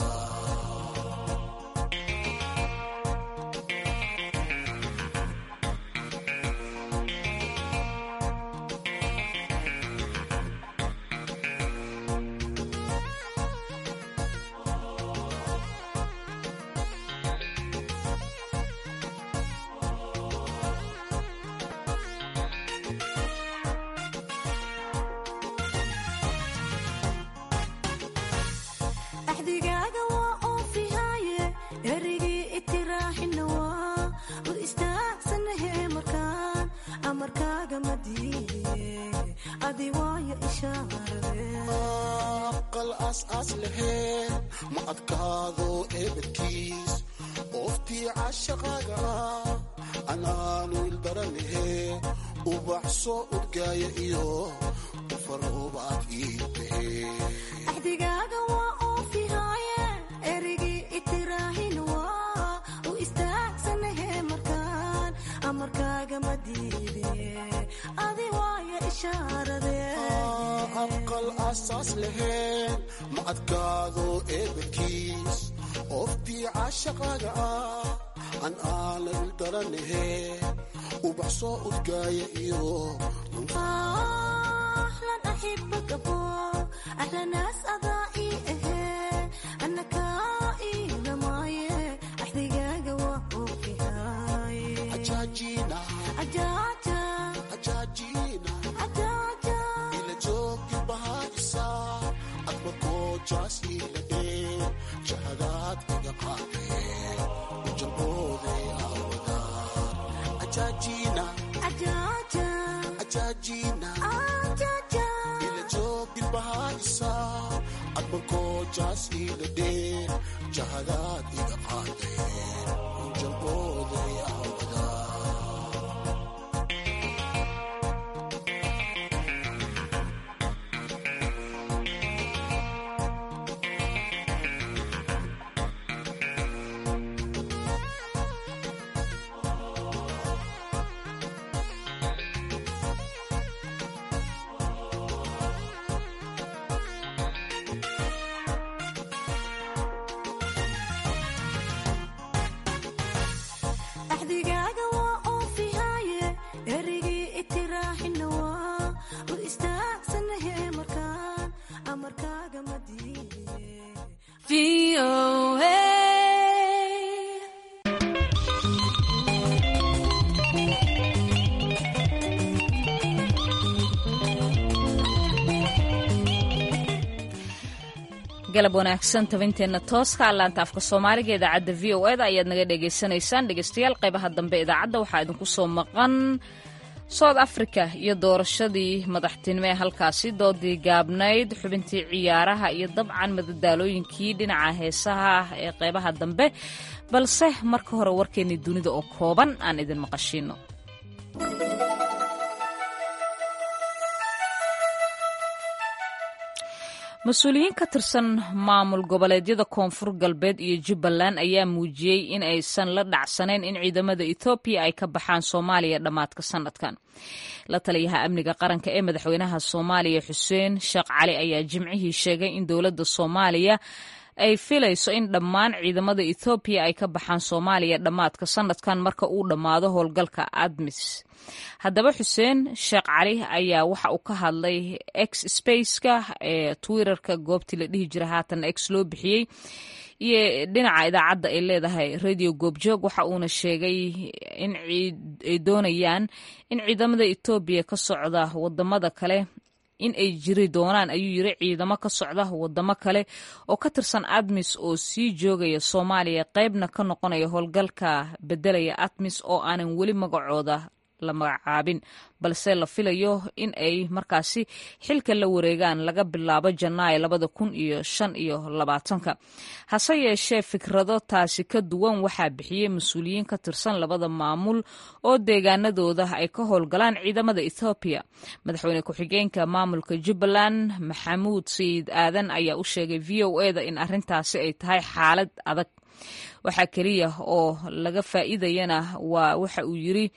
axdigaaga waa oofihaaye erigii itiraaxina waa war istaagsanahe markaan amarkaaga ma diidiye adi waayo ishaarade aqal aas-aas laheen ma adkaado eebadkiis ooftii cashaqaaga ah anaanu ildaranahe ubax soo urgaaya iyo ufaroobaad ii tahe axdigaaga waa oofihaaye erigii itiraaxina waa u istaagsanahe markaan amarkaaga ma diidiye adi waayo ishaarade aqal asaas laheen ma adkaado eebadkiis ooftii cashaqaaga ah an aana ildaranahe ubax soo urgaaya iyo ahlan axibak abo ahlanaas adaa ii ahee annaka iilamaaye axdigaaga waa oofihaaye ajaajina ajaaja ajaajina ajaaja ila joogi bahaadisa adba koojaas ila dhee jahadaad iga qaadee ujalbooday aawada ajaajina ajaaja ajaajina ajaaja ila joogi bahaadisa adba koojaas ila dhee jahadaad iga qaadee ujalbooday aawada galab wanaagsan tabinteenna tooska allaanta afka soomaaliga idaacadda v o eda ayaad naga dhagaysanaysaan dhegeystayaal qaybaha dambe idaacadda waxaa idinku soo maqan south africa iyo doorashadii madaxtinimo ee halkaasi doodii gaabnayd xubintii ciyaaraha iyo dabcan madadaalooyinkii dhinaca heesaha ee qaybaha dambe balse marka hore warkeennii dunida oo kooban aan idin maqashiino mas-uuliyiin ka tirsan maamul goboleedyada koonfur galbeed iyo jubbaland ayaa muujiyey in aysan la dhacsanayn in ciidamada ethoobiya ay ka baxaan soomaaliya dhammaadka sanadkan la taliyaha amniga qaranka ee madaxweynaha soomaaliya xuseen sheekh cali ayaa jimcihii sheegay in dowladda soomaaliya ay filayso in dhammaan ciidamada ethoobiya ay ka baxaan soomaaliya dhammaadka sanadkan marka uu dhammaado howlgalka admis haddaba xuseen sheekh cali ayaa waxa uu ka hadlay x spaceka ee twitterka goobtii la dhihi jira haatan x loo bixiyey iyo dhinaca idaacadda ay leedahay radio goobjoog waxa uuna sheegay in ay doonayaan in ciidamada etoobiya ka socda wadamada kale in ay jiri doonaan ayuu yiri ciidamo ka socda wadamo kale oo ka tirsan admis oo sii joogaya soomaaliya qeybna ka noqonaya howlgalka bedelaya admis oo aanan weli magacooda la magacaabin balse la filayo in ay markaasi xilka la wareegaan laga bilaabo janaayo labada kun iyo shan iyo labaatanka hase yeeshee fikrado taasi ka duwan waxaa bixiyey mas-uuliyiin ka tirsan labada maamul oo deegaanadooda ay ka howlgalaan ciidamada ethoobiya madaxweyne ku-xigeenka maamulka jubbaland maxamuud sayid aadan ayaa u sheegay v o eda in arrintaasi ay tahay xaalad adag waxaa keliya oo laga faa'iidayana waa waxa uu yiri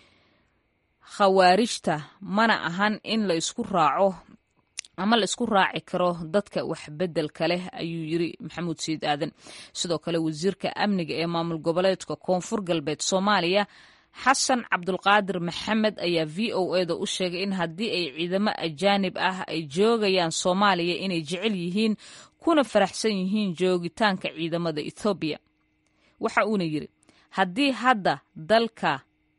khawaarijta mana ahan in la isku raaco ama la isku raaci karo dadka wax beddelka leh ayuu yiri maxamuud sayid aadan sidoo kale wasiirka amniga ee maamul goboleedka koonfur galbeed soomaaliya xasan cabdulqaadir maxamed ayaa v o eda u sheegay in haddii ay ciidamo ajaanib ah ay joogayaan soomaaliya inay jecel yihiin kuna faraxsan yihiin joogitaanka ciidamada ethoobiya waxa uuna yiri haddii hadda dalka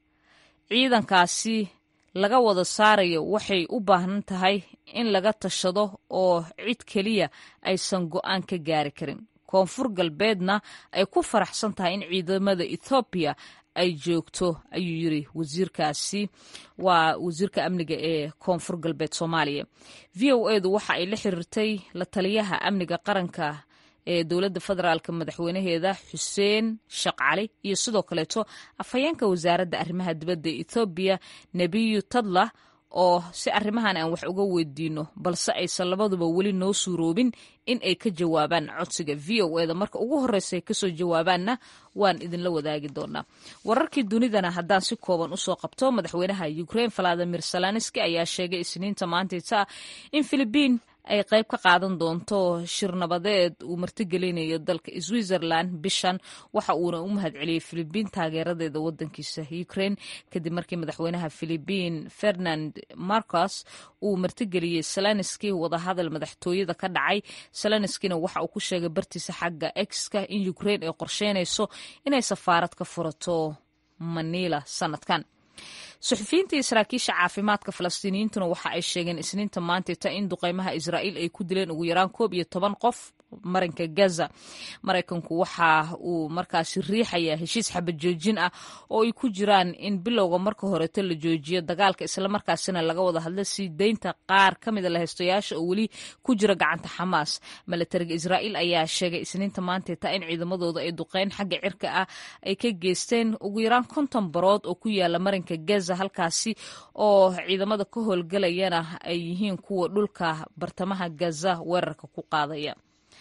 ciidankaasi laga wada saarayo waxay u baahan tahay in laga tashado oo cid keliya aysan go'aan ka gaari karin koonfur galbeedna ay ku faraxsan tahay in ciidamada ethoobiya ay joogto ayuu yiri wasiirkaasi waa wasiirka amniga ee koonfur galbeed soomaaliya v o edu waxa ay la xiriirtay la taliyaha amniga qaranka ee dowladda federaalk madaxweynaheeda xuseen sheekh cali iyo sidoo kaleeto afhayeenka wasaaradda arrimaha dibadda ethoobiya nebiyu tadla oo si arrimahan aan wax uga weydiino balse aysan labaduba weli noo suuroobin in ay ka jawaabaan codsiga v o eda marka ugu horreysa ay kasoo jawaabaanna waan idinla wadaagi doonaa wararkii dunidana haddaan si kooban usoo qabto madaxweynaha ukrain valadimir salanski ayaa sheegay isniinta maantayta in filibiin ay qayb ka qaadan doonto shir nabadeed uu martigelinayo dalka switzerland bishan waxa uuna u mahadceliyey filibiin taageeradeeda wadankiisa ukraine kadib markii madaxweynaha filibiin fernand marcos uu martigeliyey salanski wadahadal madaxtooyada ka dhacay salanskina waxa uu ku sheegay bartiisa xagga exka in ukraine ay qorsheynayso inay safaarad ka furato manila sanadkan suxufiyiinta iyo saraakiisha caafimaadka falastiiniyiintuna waxa ay sheegeen isniinta maantayta in duqeymaha israa'iil ay ku dileen ugu yaraan koob iyo toban qof marinka gaza maraykanku waxa uu markaasi riixayaa heshiis xabad joojin ah oo ay ku jiraan in bilowga marka horeeto la joojiyo dagaalka islamarkaasina laga wada hadla sii deynta qaar ka mida lahaystayaasha oo weli ku jira gacanta xamaas milatariga israa'iil ayaa sheegay isniinta maantayta in ciidamadooda ay duqeyn xagga cirka ah ay ka geysteen ugu yaraan konton barood oo ku yaala marinka gaza halkaasi oo ciidamada ka howlgalayana ay yihiin kuwa dhulka bartamaha gaza weerarka ku qaadaya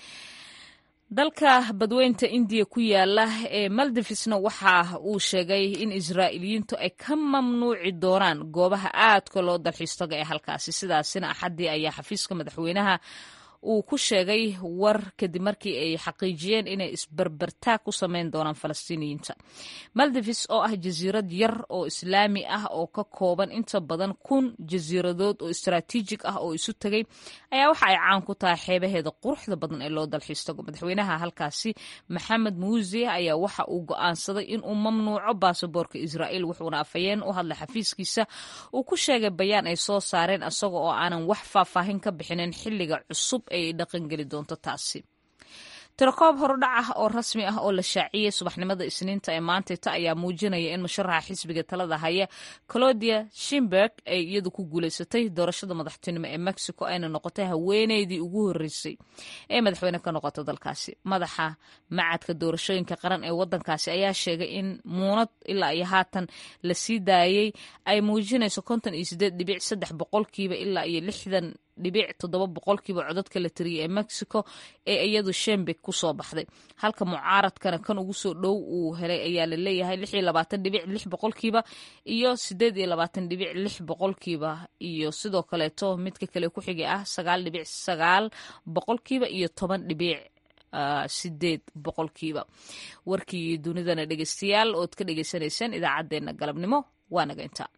dalka badweynta indiya ku yaala ee maldivisna waxa uu sheegay in israa'iiliyiintu ay ka mamnuuci doonaan goobaha aadka loo dalxiistaga ee halkaasi sidaasina axaddii ayaa xafiiska madaxweynaha uu ku sheegay war kadib markii ay xaqiijiyeen inay isbarbartaag ku sameyn doonaan falastiiniyiinta maldivis oo ah jasiirad yar oo islaami ah oo ka kooban inta badan kun jasiiradood oo istaraatiijig ah oo isu tegay ayaa waxa ay caan ku tahay xeebaheeda quruxda badan ee loo dalxiistago madaxweynaha halkaasi maxamed muuse ayaa waxa uu go'aansaday inuu mamnuuco baasaboorka israa'iil wuxuuna afhayeen u hadlay xafiiskiisa uu ku sheegay bayaan ay soo saareen isaga oo aanan wax faahfaahin ka bixinin xilliga cusub ay dhaqangeli doonto taasi tirakoob horudhac ah oo rasmi ah oo la shaaciyey subaxnimada isniinta ee maantayta ayaa muujinaya in musharaxa xisbiga talada haya colodia shimberg ay iyadu ku guuleysatay doorashada madaxtinimo ee mexico ayna noqotay haweeneydii ugu horreysay ee madaxweyne ka noqota dalkaasi madaxa macadka doorashooyinka qaran ee wadankaasi ayaa sheegay in muunad ilaa iyo haatan la sii daayey ay muujinayso konton iyo sideed dhibic saddex boqolkiiba ilaa iyo lixdan dhibic toddoba boqolkiiba codadka la tiriyay ee mexico ee iyadu shembeg ku soo baxday halka mucaaradkana kan ugu soo dhow uu helay ayaa la leeyahay lix iyo labaatan dhibic lix boqolkiiba iyo sideed iyo labaatan dhibic lix boqolkiiba iyo sidoo kaleeto midka kale ku xigay ah sagaal dhibic sagaal boqolkiiba iyo toban dhibic sideed boqolkiiba warkii dunidana dhegeystayaal ood ka dhegeysanayseen idaacaddeenna galabnimo waa naga intaa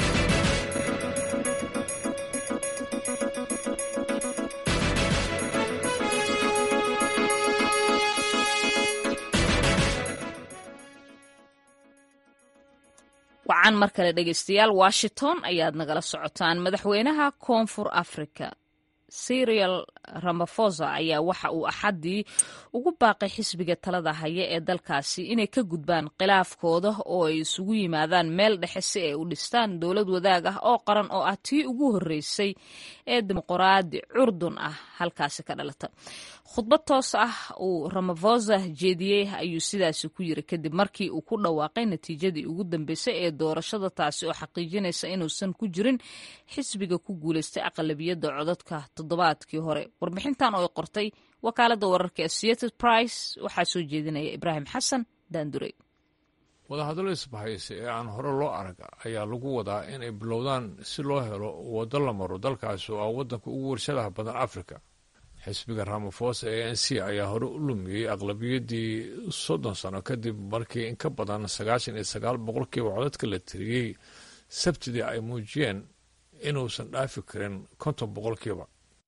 wacan mar kale dhegeystayaal washington ayaad nagala socotaan madaxweynaha koonfur africa serial ramafosa ayaa waxa uu axaddii ugu baaqay xisbiga talada haya ee dalkaasi inay ka gudbaan khilaafkooda oo ay isugu yimaadaan meel dhexe si ay u dhistaan dowlad wadaag ah oo qaran oo ah tii ugu horreysay ee dimuqraadi curdun ah halkaasi ka dhalata khudbad toos ah uu ramafosa jeediyey ayuu sidaasi ku yiri kadib markii uu ku dhawaaqay natiijadii ugu dambeysay ee doorashada taasi oo xaqiijinaysa inuusan ku jirin xisbiga ku guuleystay aqlabiyadda codadka toddobaadkii hore warbixintan oo ay qortay wakaaladda wararka associated price waxaa soo jeedinaya ibraahim xasan daandurey wadahadallo isbahaysi ee aan hore loo arag ayaa lagu wadaa inay bilowdaan si loo helo waddo la maro dalkaasi oo ah waddanka ugu warshadaha badan afrika xisbiga ramafosa ee n c ayaa hore u lumiyey aqlabiyaddii soddon sano kadib markii in ka badan sagaashan iyo sagaal boqolkiiba codadka la tiriyey sabtidii ay muujiyeen inuusan dhaafi karin konton boqolkiiba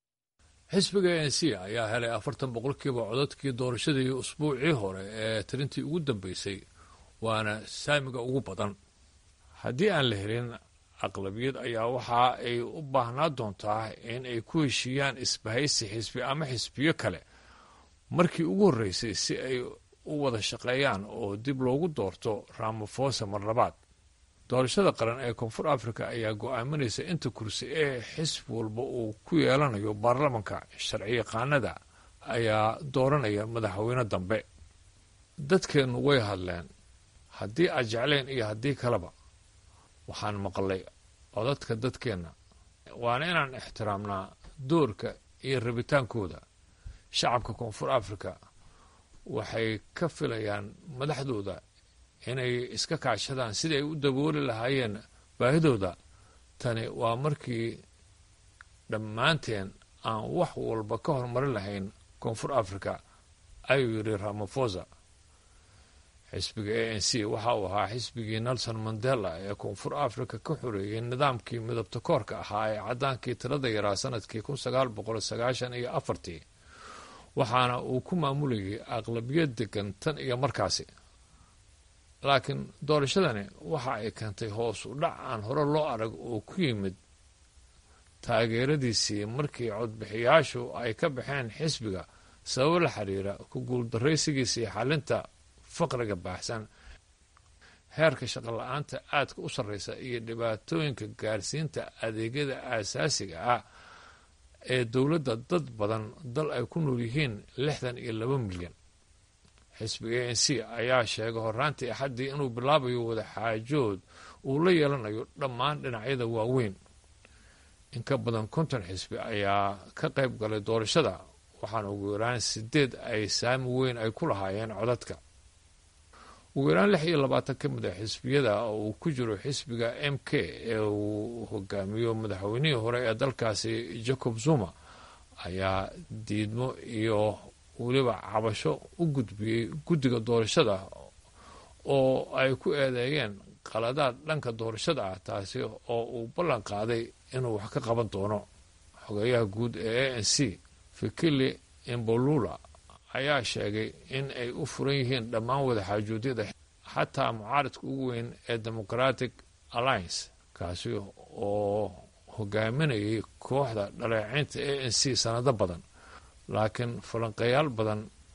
xisbiga n c ayaa helay afartan boqolkiiba codadkii doorashadii usbuucii hore ee tirintii ugu dambeysay waana saamiga ugu badan haddii aan la helin aqlabiyad ayaa waxa ay u baahnaa doontaa in ay ku heshiiyaan isbahaysi xisbi ama xisbiyo kale markii ugu horreysay si ay u wada shaqeeyaan oo dib loogu doorto ramafosa mar labaad doorashada qaran ee koonfur africa ayaa go-aaminaysa inta kursi ee xisbi walba uu ku yeelanayo baarlamanka sharci yaqaanada ayaa dooranaya madaxweyne dambe dadkeennu way hadleen haddii aad jecleen iyo haddii kaleba waxaan maqlay codadka dadkeenna waana inaan ixtiraamnaa doorka iyo rabitaankooda shacabka koonfur africa waxay ka filayaan madaxdooda inay iska kaashadaan sidii ay u dabooli lahaayeen baahidooda tani waa markii dhammaanteen aan wax walba ka hormarin lahayn koonfur africa ayuu yidhi ramafosa xisbiga a n c waxa uu ahaa xisbigii nelson mandela ee koonfur africa ka xoreeyey nidaamkii midabta koorka ahaa ee caddaankii tirada yaraa sanadkii kun sagaal boqol sagaashan iyo afartii waxaana uu ku maamulayay aqlabiyad degan tan iyo markaasi laakiin doorashadani waxa ay keentay hoos u dhac aan hore loo arag oo ku yimid taageeradiisii markii codbixiyaashu ay ka baxeen xisbiga sababo la xiriira ku guuldaraysigiisii xalinta faqriga baaxsan heerka shaqola-aanta aadka u sarreysa iyo dhibaatooyinka gaarsiinta adeegyada aasaasiga ah ee dowladda dad badan dal ay ku nool yihiin lixdan iyo laba milyan xisbiga a n c ayaa sheegay horaantii axaddii inuu bilaabayo wadaxaajood uu la yeelanayo dhammaan dhinacyada waaweyn in ka badan konton xisbi ayaa ka qayb galay doorashada waxaana ugu yaraan sideed ay saami weyn ay ku lahaayeen codadka ugu yaraan lix iyo labaatan ka mid a xisbiyada oo uu ku jiro xisbiga m k ee uu hogaamiyo madaxweynihii hore ee dalkaasi jacob zuma ayaa diidmo iyo weliba cabasho u gudbiyey guddiga doorashada oo ay ku eedeeyeen qaladaad dhanka doorashada ah taasi oo uu ballan qaaday inuu wax ka qaban doono xogeeyaha guud ee a n c fikili imbolula ayaa sheegay in ay u furan yihiin dhammaan wadaxaajuudyada xataa mucaaradka ugu weyn ee democratic alliance kaasi oo hogaaminayay kooxda dhaleeceynta a n c sanado badan laakiin falanqeeyaal badan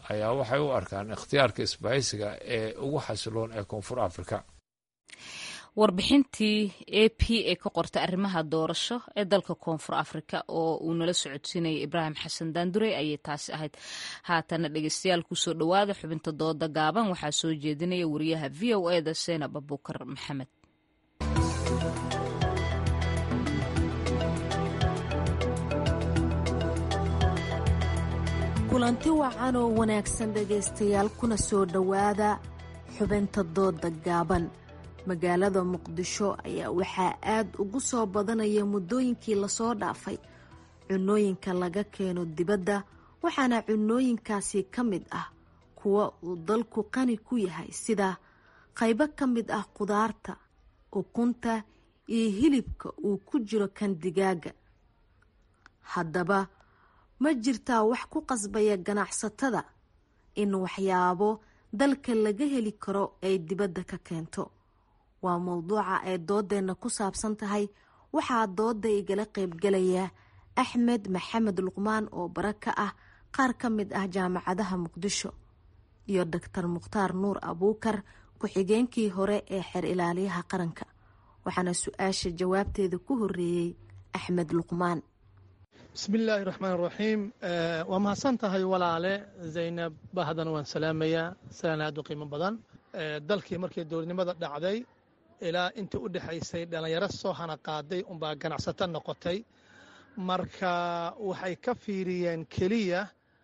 ayaa waxay u arkaan ikhtiyaarka isbahaysiga ee ugu xasiloon ee koonfur afrika warbixintii a p ee ka qortay arrimaha doorasho ee dalka koonfur afrika oo uu nala socodsiinayay ibraahim xasan daandurey ayay taasi ahayd haatana dhegeystayaal kusoo dhowaada xubinta dooda gaaban waxaa soo jeedinaya wariyaha v o eda seenab abukar maxamed kulanti wacan oo wanaagsan dhegaystayaal kuna soo dhowaada xubinta dooda gaaban magaalada muqdisho ayaa waxaa aad ugu soo badanaya muddooyinkii lasoo dhaafay cunooyinka laga keeno dibadda waxaana cunooyinkaasi ka mid ah kuwa uu dalku qani ku yahay sida qaybo ka mid ah qudaarta ukunta iyo hilibka uu ku jiro kan digaaga haddaba ma jirtaa wax ku qasbaya ganacsatada in waxyaabo dalka laga heli karo ay dibadda ka keento waa mowduuca ay doodeenna ku saabsan tahay waxaa dooda igala qaybgalaya axmed maxamed luqmaan oo bara ka ah qaar ka mid ah jaamacadaha muqdisho iyo doctor mukhtaar nuur abuukar ku-xigeenkii hore ee xeer ilaaliyaha qaranka waxaana su-aasha jawaabteeda ku horeeyey axmed luqmaan bismillaahi raxmaan raxiim waa mahadsan tahay walaale zaynab bahdan waan salaamayaa salaan aad u qiimo badan dalkii markii dowladnimada dhacday ilaa intii u dhexaysay dhallinyaro soo hana qaaday unbaa ganacsato noqotay marka waxay ka fiiriyeen keliya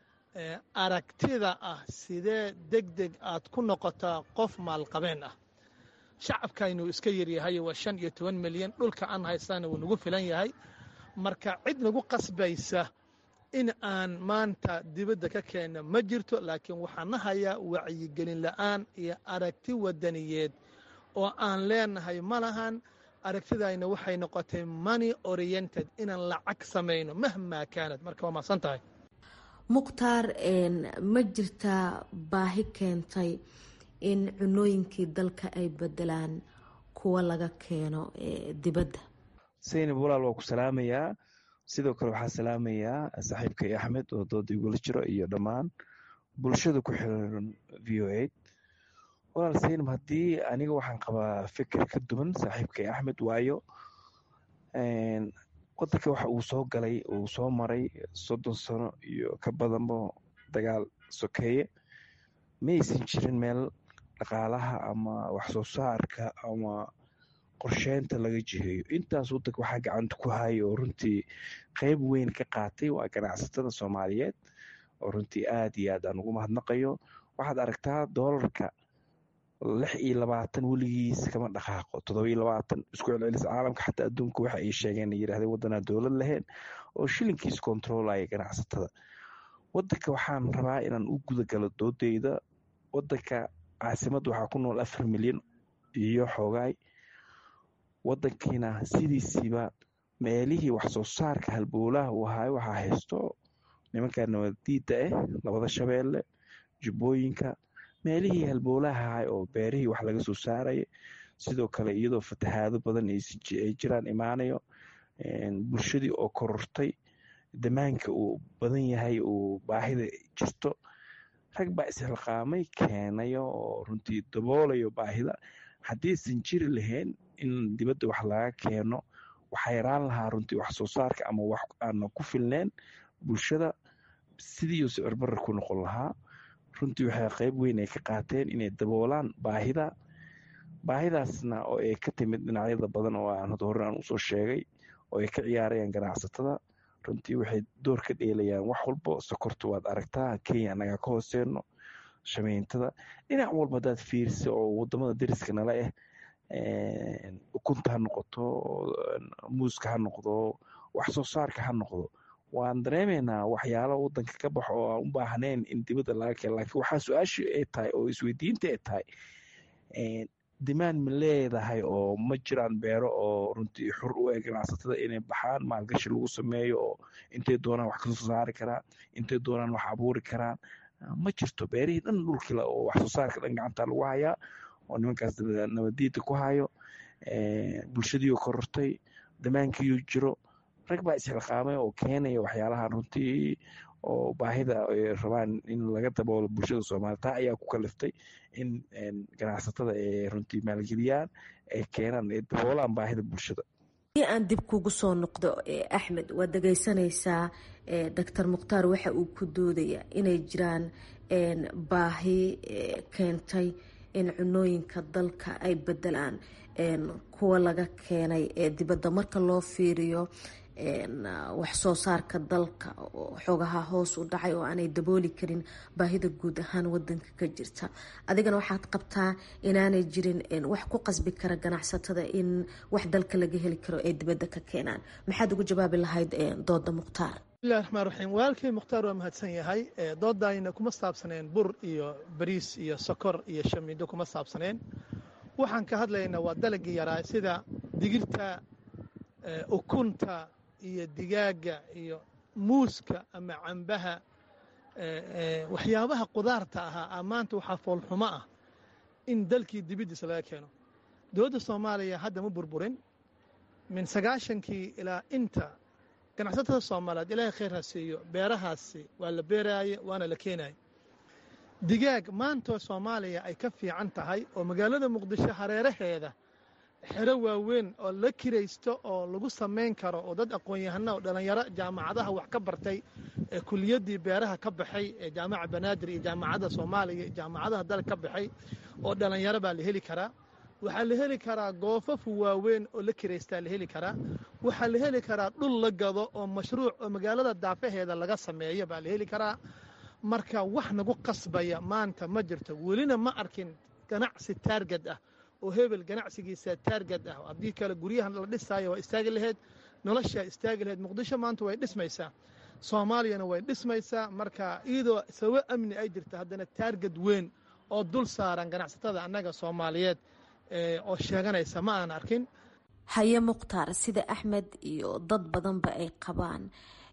aragtida ah sidee deg deg aad ku noqotaa qof maalqabeen ah shacabkaynu iska yaryahay waa shan iyo toban milyan dhulka aan haysana wuu nagu filan yahay marka cid nagu qasbaysa in aan maanta dibadda ka keenno ma jirto laakiin waxaan na hayaa wacyigelin la'aan iyo aragti wadaniyeed oo aan leenahay ma lahan aragtidayna waxay noqotay money oriented inaan lacag samayno mahmaa kaanad marka waa mahadsan tahay mukhtaar ma jirtaa baahi keentay in cunooyinkii dalka ay bedelaan kuwa laga keeno dibadda saynab walaal waa ku salaamayaa sidoo kale waxaa salaamayaa saaxiibkay axmed oo dooda igula jiro iyo dhammaan bulshada ku xiran v o a walaal saynab haddii aniga waxaan qabaa fikir ka duwan saaxiibkay axmed waayo wadanka waxa uu soo galay uu soo maray soddon sano iyo ka badanba dagaal sokeeye ma aysan jirin meel dhaqaalaha ama waxsoo saarka ama qorsheynta laga jiheeyo intaas wadanka waxaa gacanta ku haya oo runtii qeyb weyn ka qaatay waa ganacsatada soomaaliyeed oo runtii aad iyo aad aan ugu mahadnaqayo waxaad aragtaa doolarka lix iyo labaatan weligiis kama dhaqaaqo toddoba iyo labaatan isku celcelis caalamka xataa adduunka waxa ay sheegeen yirahdeen waddanaa dowlad lahayn oo shilinkiis kontroolaya ganacsatada wadanka waxaan rabaa inaan u gudagalo doodeyda wadanka caasimadda waxaa ku nool afar milyan iyo xoogaay wadankiina sidiisiiba meelihii waxsoo saarka halbowlaha uu ahaay waxaa haysto nimanka nabadiida ah labada shabeelle jubbooyinka meelihii halbowlaha ahay oo beerihii wax laga soo saaraya sidoo kale iyadoo fatahaado badan ay jiraan imaanayo bulshadii oo korortay damaanka uu badan yahay uu baahida jirto rag baa isxilqaamay keenayo oo runtii daboolayo baahida haddiisan jiri lahayn in dibadda wax laga keeno waxaa yaraan lahaa runtii wax soo saarka ama wax aana ku filneen bulshada sidiiuu sicir barar ku noqon lahaa runtii waxay qayb weyn ay ka qaateen inay daboolaan baahida baahidaasna oo ay ka timid dhinacyada badan oo aan hore aan usoo sheegay oo ay ka ciyaarayaan ganacsatada runtii waxay door ka dheelayaan wax walbo sokorta waad aragtaa kenya anagaa ka hooseeno shameyntada dhinac walba hadaad fiirisa oo wadamada dariska nala ah ukunta ha noqoto muuska ha noqdo wax soo saarka ha noqdo waan dareemaynaa waxyaalo wadanka ka baxo oo aan u baahnayn in dibadda laga keeno laakiin waxaa su-aasha ay tahay oo isweydiinta ay tahay dimaan ma leedahay oo ma jiraan beero oo runtii xur u eg ganacsatada inay baxaan maalgashi lagu sameeyo oo intay doonaan wax kasoo saari karaan intay doonaan wax abuuri karaan ma jirto beerihii dhan dhulkila oo wax soo saarka dhan gacanta lagu hayaa oo nimankaas nabadiida ku hayo bulshadiioo korortay damaankiiyo jiro rag baa isxilqaamay oo keenaya waxyaalaha runtii oo baahida ay rabaan in laga daboolo bulshada soomaliya taa ayaa ku kaliftay in ganacsatada ay runtii maalgeliyaan ay keenaan ay daboolaan baahida bulshada haddii aan dib kugu soo noqdo axmed waad dhegaysanaysaa doctor mukhtaar waxa uu ku doodaya inay jiraan baahi keentay in cunooyinka dalka ay bedelaan kuwa laga keenay ee dibadda marka loo fiiriyo wax soo saarka dalka xoogaha hoos u dhacay oo aanay dabooli karin baahida guud ahaan wadanka ka jirta adigana waxaad qabtaa inaanay jirin wax ku qasbi kara ganacsatada in wax dalka laga heli karo ay dibadda ka keenaan maxaad ugu jawaabi lahayd dooda mukhtaar bismillahi raxmaan raxiim walaalkay mukhtaar waa mahadsan yahay doodayna kuma saabsaneen bur iyo bariis iyo sokor iyo shamiindo kuma saabsaneen waxaan ka hadlaynaa waa dalagii yaraa sida digirta ukunta iyo digaaga iyo muuska ama cambaha waxyaabaha qudaarta ahaa maanta waxaa foolxumo ah in dalkii dibiddiisa laga keeno dowladda soomaaliya hadda ma burburin min sagaashankii ilaa inta ganacsatada soomaaliyeed ilaahay khayr ha siiyo beerahaasi waa la beeraaye waana la keenaye digaag maantoo soomaaliya ay ka fiican tahay oo magaalada muqdisho hareeraheeda xero waaweyn oo la kiraysto oo lagu samayn karo oo dad aqoon-yahana oo dhallinyaro jaamacadaha wax ka bartay ee kuliyaddii beeraha ka baxay ee jaamaca banaadir iyo jaamacadda soomaaliya iyo jaamacadaha dalka ka baxay oo dhallinyaro baa la heli karaa waxaa la heli karaa goofafu waaweyn oo la kiraystaa la heli karaa waxaa la heli karaa dhul la gado oo mashruuc oo magaalada daafaheeda laga sameeyo baa la heli karaa marka wax nagu qasbaya maanta ma jirto welina ma arkin ganacsi taargad ah oo hebel ganacsigiisa taargad ah haddii kale guryahan la dhisaayo waa istaagi laheyd noloshaa istaagi laheyd muqdisho maanta way dhismaysaa soomaaliyana way dhismaysaa marka iyadoo sababo amni ay jirta haddana taargad weyn oo dul saaran ganacsatada annaga soomaaliyeed oo sheeganaysa ma aan arkin haye mukhtaar sida axmed iyo dad badanba ay qabaan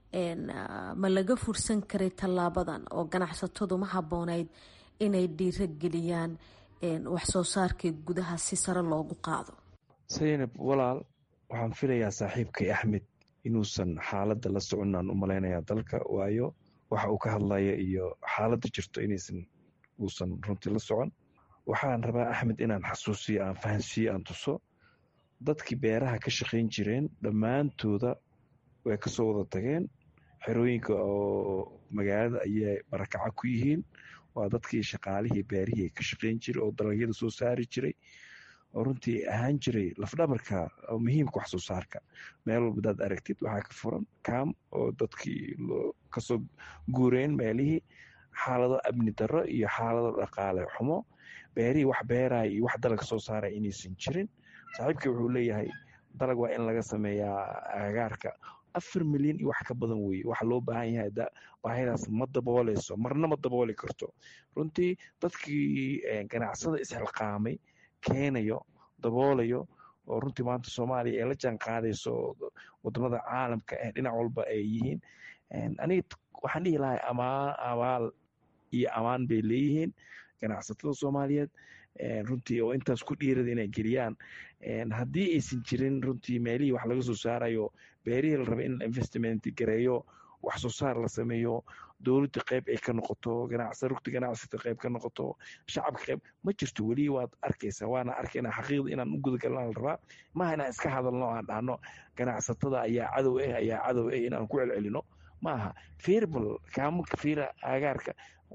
ma laga fursan karay tallaabadan oo ganacsatadu ma habboonayd inay dhiiro geliyaan wax soo saarkii gudaha si sare loogu qaado saynab walaal waxaan filayaa saaxiibkay axmed inuusan xaaladda la soconaan u malaynayaa dalka waayo waxa uu ka hadlaya iyo xaaladda jirto inaysan uusan runtii la socon waxaan rabaa axmed inaan xasuusiyo aan fahansiiyo aan tuso dadkii beeraha ka shaqayn jireen dhammaantooda way kasoo wada tageen xerooyinka oo magaalada ayay barakaca ku yihiin waa dadkii shaqaalihii beerihii ka shaqayn jiray oo dalagyada soo saari jiray oo runtii ahaan jiray lafdhabarka muhiimka wax soo saarka meel walba hadaad aragtid waxaa ka furan kaam oo dadkii kasoo guureen meelihii xaalado amni darro iyo xaalado dhaqaale xumo beerihii wax beeraya iyo wax dalag soo saaraya inaysan jirin saaxiibkii wuxuu leeyahay dalag waa in laga sameeyaa agagaarka afar milyan iyo wax ka badan weye waxa loo baahan yahay baahidaas ma dabooleyso marna ma dabooli karto runtii dadkii ganacsada isxilqaamay keenayo daboolayo oo runtii maanta soomaaliya ee la jaan qaadayso wadamada caalamka ee dhinac walba ay yihiin aniga waxaan dhihi lahay amaan abaal iyo amaan bay leeyihiin ganacsatada soomaaliyeed runtii oo intaas ku dhiirada inay geliyaan haddii aysan jirin runtii meelihii wax laga soo saarayo beerihii la raba in investment gareeyo wax soo saar la sameeyo dowladda qayb ay ka noqoto rugta ganacsata qayb ka noqoto shacabka qayb ma jirto weli waad arkaysaa waana arkayna xaqiiqda inaan u gudagalna la rabaa maaha inaan iska hadalno aan dhahno ganacsatada ayaa cadow ah ayaa cadow ah inaan ku celcelino maaha firbal kaamanka fiira agaarka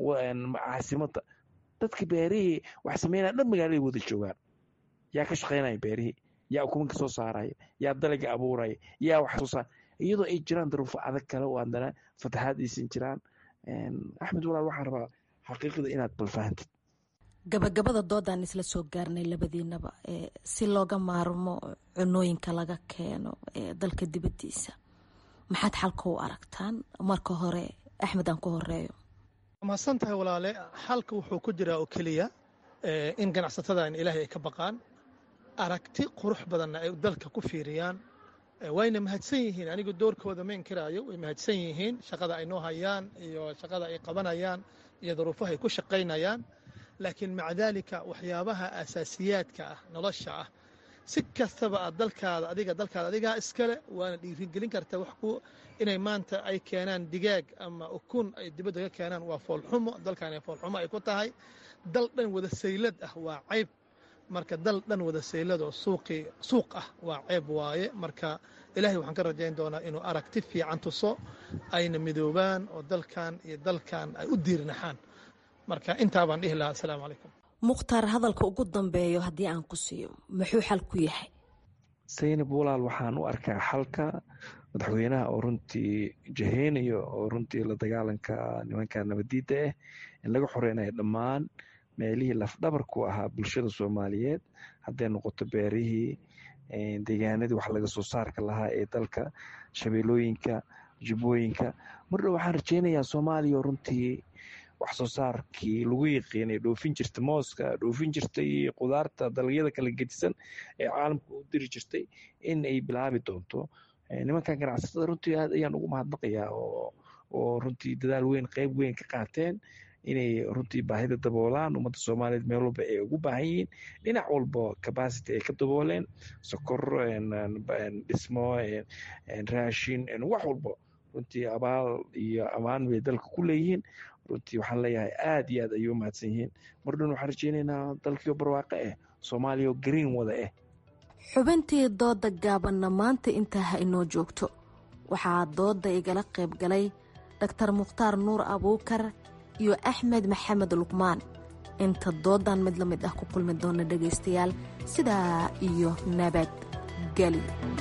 caasimada dadka beerihii wax sameynaya dhan magaaladay wada joogaan yaa ka shaqaynaya beerihii yaa ukumanka soo saaraya yaa dalaga abuuraya yaa wax soo saar iyadoo ay jiraan daruufo adag kale oo haddana fataxaad aysan jiraan axmed walaal waxaan rabaa xaqiiqda inaad balfahantid gabagabada doodaan isla soo gaarnay labadiinaba si looga maarmo cunooyinka laga keeno dalka dibadiisa maxaad xalka u aragtaan marka hore axmed aan ku horeeyo mahadsan tahay walaale xalka wuxuu ku jiraa oo keliya in ganacsatadan ilaahay ay ka baqaan aragti qurux badanna ay dalka ku fiiriyaan wayna mahadsan yihiin anigu doorkooda ma inkiraayo way mahadsan yihiin shaqada ay noo hayaan iyo shaqada ay qabanayaan iyo daruufaha ay ku shaqaynayaan laakiin maca daalika waxyaabaha asaasiyaadka ah nolosha ah si kastaba aad dalkaada adiga dalkaada adigaa iskale waana dhiirigelin karta wax ku inay maanta ay keenaan digaag ama ukun ay dibadda ka keenaan waa foolxumo dalkan foolxumo ay ku tahay dal dhan wada saylad ah waa cayb marka dal dhan wada saylad oo suuqii suuq ah waa ceeb waaye marka ilaahay waxaan ka rajayn doonaa inuu aragti fiican tuso ayna midoobaan oo dalkan iyo dalkan ay u diirnaxaan marka intaa baan dhihi lahaa asalaamu calaykum mukhtaar hadalka ugu dambeeyo haddii aan ku siiyo muxuu xal ku yahay saynab walaal waxaan u arkaa xalka madaxweynaha oo runtii jaheynayo oo runtii la dagaalanka nimanka nabadiidda ah in laga xoreynayo dhammaan meelihii lafdhabarku ahaa bulshada soomaaliyeed hadday noqoto beerihii deegaanadii wax laga soo saarka lahaa ee dalka shabeelooyinka jubbooyinka mardhow waxaan rajeynayaa soomaaliya oo runtii wax soo saarkii lagu yiqiinay dhoofin jirta mooska dhoofin jirtay qudaarta dalagyada kala gedisan ee caalamka u diri jirtay in ay bilaabi doonto nimankan ganacsatada runtii aad ayaan ugu mahadnaqayaa oo runtii dadaal weyn qeyb weyn ka qaateen inay runtii baahida daboolaan ummadda soomaaliyeed meel walba ay ugu baahan yihiin dhinac walba capacity ay ka dabooleen sokor dhismo raashin wax walba runtii abaal iyo ammaan bay dalka ku leeyihiin runtii waxaan leeyahay aad iyo aad ayay u mahadsan yihiin mardhan waxaan rajeynaynaa dalkiio barwaaqo ah soomaaliya oo green wada ah xubintii dooda gaabanna maanta intaa ha inoo joogto waxaa dooda igala qayb galay dhaktar mukhtaar nuur abuukar iyo axmed maxamed luqmaan inta doodan mid la mid ah ku kulmi doona dhegaystayaal sidaa iyo nabadgeli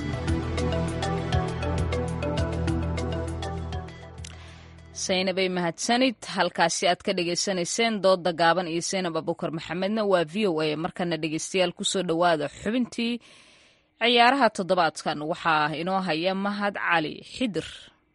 saynabay mahadsanid halkaasi aad ka dhagaysanayseen dooda gaaban iyo saynab abuukar maxamedna waa v o a markana dhegaystayaal kusoo dhowaada xubintii ciyaaraha toddobaadkan waxaa inoo haya mahad cali xidir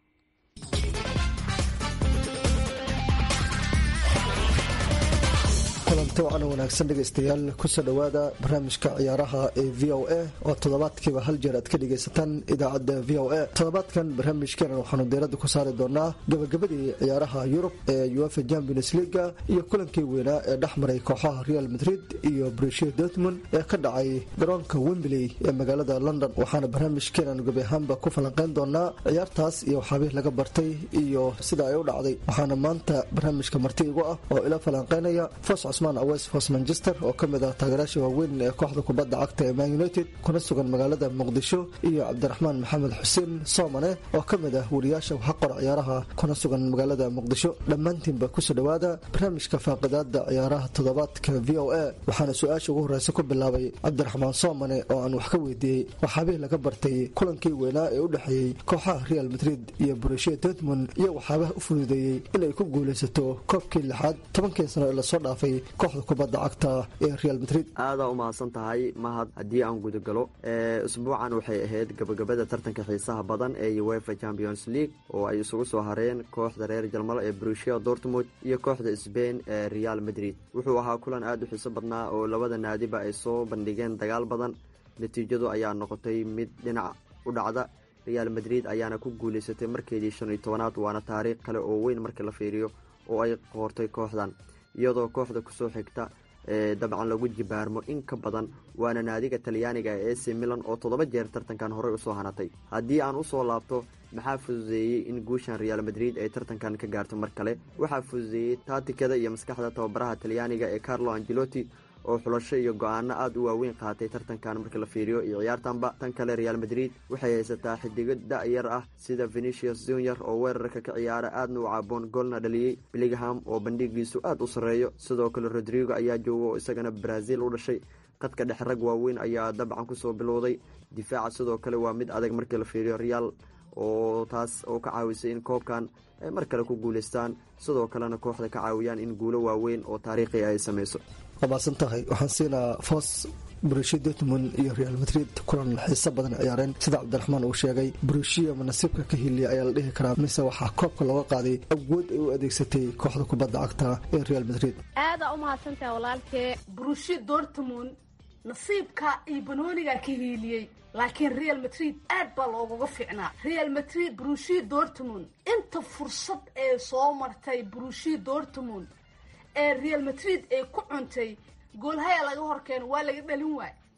kulanti wacan wanaagsan dhegaystayaal kusoo dhowaada barnaamijka ciyaaraha ee v o a oo toddobaadkiiba hal jeer aad ka dhegaysataan idaacadda v o a toddobaadkan barnaamijkeena waxaanu diiradda ku saari doonaa gabagabadii ciyaaraha yurub ee uefa champions leaga iyo kulankii weynaa ee dhex maray kooxaha real madrid iyo brushia dortmund ee ka dhacay garoonka wembley ee magaalada london waxaana barnaamijkeenan gebi ahaanba ku falanqeyn doonaa ciyaartaas iyo waxaabih laga bartay iyo sida ay u dhacday waxaana maanta barnaamijka marti igu ah oo ila falanqeynaya awes fos manchester oo ka mid ah taageeraasha waaweyn ee kooxda kubadda cagta ee man united kuna sugan magaalada muqdisho iyo cabdiraxmaan maxamed xuseen soomane oo ka mid ah wariyaasha waxaqor ciyaaraha kuna sugan magaalada muqdisho dhammaantiinba kusoo dhowaada barnaamijka faaqidaada ciyaaraha toddobaadka v o a waxaana su-aasha ugu horreysa ku bilaabay cabdiraxmaan soomane oo aan wax ka weydiiyey waxaabihii laga bartay kulankii weynaa ee u dhexeeyey kooxaha real madrid iyo brushia dortmund iyo waxaabaha u fududeeyey inay ku guulaysato koobkii lixaad tobankii sano ee lasoo dhaafay kooxda kubadda cagta ee real madrid aadaa u mahadsan tahay mahad haddii aan gudagalo usbuucan waxay ahayd gabagabada tartanka xiisaha badan ee uefa champions league oo ay isugu soo hareen kooxda reer jalmalo ee brushia dortmund iyo kooxda sbain ee real madrid wuxuu ahaa kulan aada u xiiso badnaa oo labada naadiba ay soo bandhigeen dagaal badan natiijadu ayaa noqotay mid dhinac u dhacda real madrid ayaana ku guulaysatay markeedii shan iyo tobanaad waana taariikh kale oo weyn markii la fiiriyo oo ay qoortay kooxdan iyadoo kooxda kusoo xigta ee dabcan lagu jibaarmo in ka badan waana naadiga talyaaniga ee ac milan oo toddoba jeer tartankan horey usoo hanatay haddii aan usoo laabto maxaa fududeeyey in guushan real madrid ay tartankan ka gaarto mar kale waxaa fududeeyey taatikada iyo maskaxda tababaraha talyaaniga ee carlo angelotti oo xulasho iyo go-aano aada u waaweyn qaatay tartankan marka la fiiriyo iyo ciyaartanba tan kale real madrid waxay haysataa xidigo da-yar ah sida venetius junior oo weerarka ka ciyaara aadna u caaboon goolna dhaliyey billingham oo bandhigiisu aada u sarreeyo sidoo kale rodrigo ayaa jooga oo isagana brazil u dhashay qadka dhex rag waaweyn ayaa dabcan kusoo bilowday difaaca sidoo kale waa mid adag markii la fiiriyo real oo taas oo ka caawisay in koobkan ay mar kale ku guulaystaan sidoo kalena kooxda ka caawiyaan in guulo waaweyn oo taariikhi ay samayso waa maasan tahay waxaan siinaa foos brushia dortmund iyo real madrid kulan xiiso badan ciyaareen sida cabdiraxmaan uu sheegay brushia manasiibka ka hiliya ayaa la dhihi karaa mise waxaa koobka looga qaaday awood ay u adeegsatay kooxda kubadda cagta ee real madrid aadaa u mahadsantaha walaalkee brushia dortmund nasiibka iyo banoonigaa ka hiiliyey laakiin real madrid aad baa loogaga fiicnaa real madrid brushia dortmund inta fursad ee soo martay brushia dortmund ee real madrid ay ku cuntay goolhaya laga horkeeno waa laga dhalin waay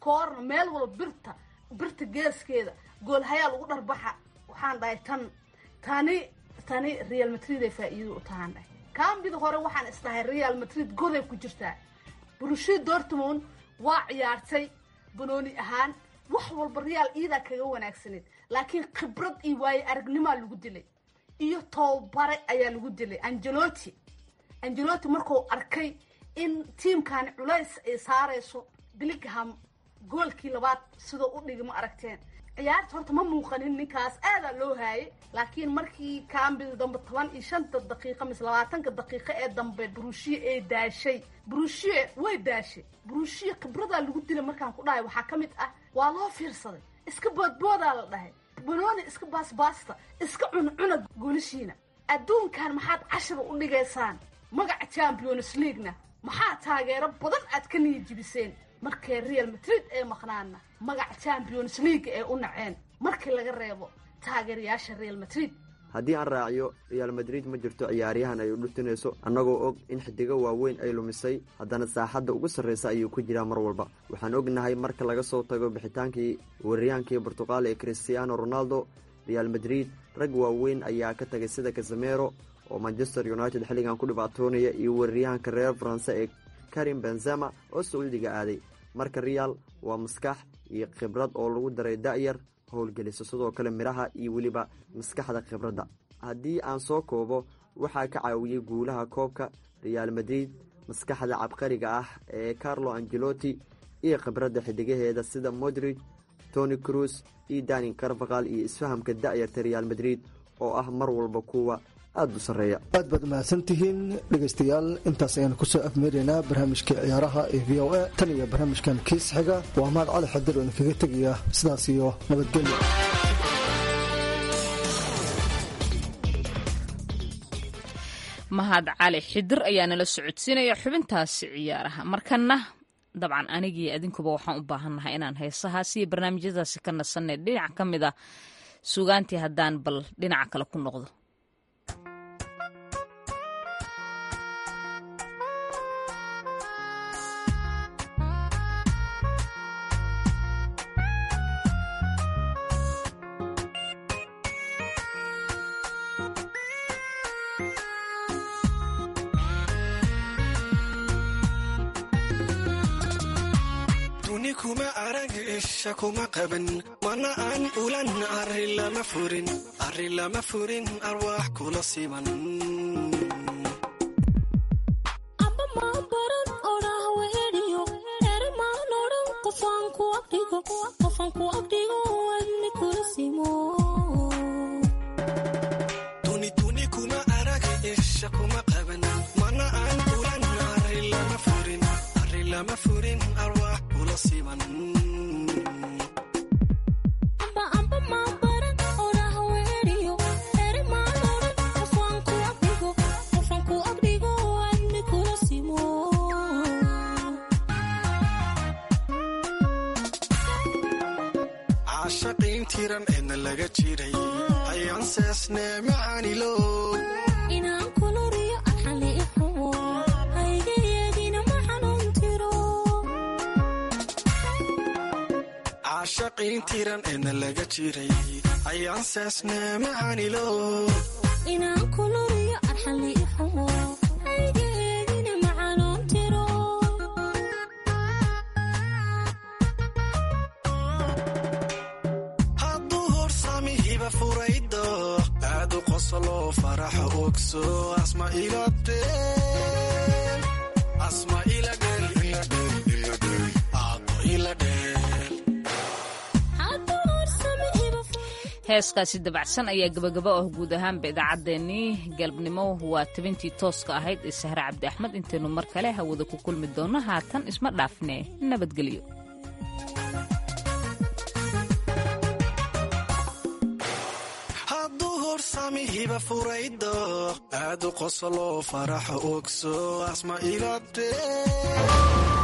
koorna meel walba birta birta geeskeeda goolhayaa lagu dharbaxa waxaan dhahay tan tani tani real madrid ay faa'iido u tahaan dhahay kaambida hore waxaan isdhahay real madrid goday ku jirtaa brushi dortmund waa ciyaartay banooni ahaan wax walba real iidaa kaga wanaagsaneed laakiin khibrad iyo waaye aragnimaa lagu dilay iyo toobare ayaa lagu dilay angeloti angeloti markuu arkay in tiimkani culays ay saarayso billingham goolkii labaad sidoo u dhigi ma aragteen ciyaarta horta ma muuqanin ninkaas aadaa loo haayay laakiin markii kaambida dambe toban iyo shanta daqiiqa mise labaatanka daqiiqo ee dambe brushie ay daashay brushie way daashay brushie khibradaa lagu dilay markaan ku dhahay waxaa ka mid ah waa loo fiirsaday iska boodboodaa la dhahay banooni iska baasbaasta iska cuncuna goolishiina adduunkan maxaad cashira u dhigaysaan magaca champions leaguena maxaa taageero badan aad ka niyajibiseen markay real madrid ee maqnaana magaca champions league ee u naceen markii laga reebo taageerayaasha real madrid haddii aan raaciyo real madrid ma jirto ciyaaryahan ay u dhutinayso annagoo og in xidigo waaweyn ay lumisay haddana saaxadda ugu sarraysa ayuu ku jiraa mar walba waxaan ognahay marka laga soo tago bixitaankii weeraryahankii bortuqal ee christiano ronaldo real madrid rag waaweyn ayaa ka tagay sida casamero oo manchester united xilligan ku dhibaatoonaya iyo weeraryahanka reer faranse ee karim benzema oo sacuudiga aaday marka real waa maskax iyo khibrad oo lagu daray da'yar howlgelisa sidoo kale midhaha iyo weliba maskaxda khibradda haddii aan soo koobo waxaa ka caawiyey guulaha koobka real madrid maskaxda cabqariga ah ee carlo angeloti iyo khibradda xidigaheeda sida modrig tony cruz iyo danin carvaqal iyo isfahamka da'yarta real madrid oo ah mar walba kuwa aada u sarreeya aad baad mahadsantihiin dhegaystayaal intaas ayaan kusoo afmeeraynaa barnaamijka ciyaaraha ee v o a tan iyo barnaamijkan kiis xiga waa mahad cali xadir oo idinkaga tegaya sidaas iyo nabadgelyo mahad cali xidir ayaa nala socodsiinaya xubintaasi ciyaaraha markana dabcan anigii adinkuba waxaan u baahannahay inaan heesahaasi iyo barnaamijyadaasi ka nasanay dhinac ka mid a sugaantii haddaan bal dhinaca kale ku noqdo duni kuma arag isha kuma qaban mana aan ulan arri lama furin arri lama furin arwaax kula siman duni duni kuma arag isha kuma qaban mana aan ulan arri lama furin arri lama furin arwaax kula siman caashaqiin tiran eedna laga jiray ayaan seesnee macaanilo caashaqiin tiran eedna laga jiray ayaan seesnee macaanilo hadduu horsami hiba furaydo aadu qoslo faraxa ogso asma ila dheel asma ila dheel ila dheel ila dheel aado ila dheel heeskaasi dabacsan ayaa gabagaba ah guud ahaanba idaacaddeenii galabnimo waa tabintii tooska ahayd ee sahre cabdi axmed intaynu mar kale hawada ku kulmi doonno haatan isma dhaafne nabadgelyo hadduu horsami hiba furaydo aadu qoslo faraxa ogso asma ila dheel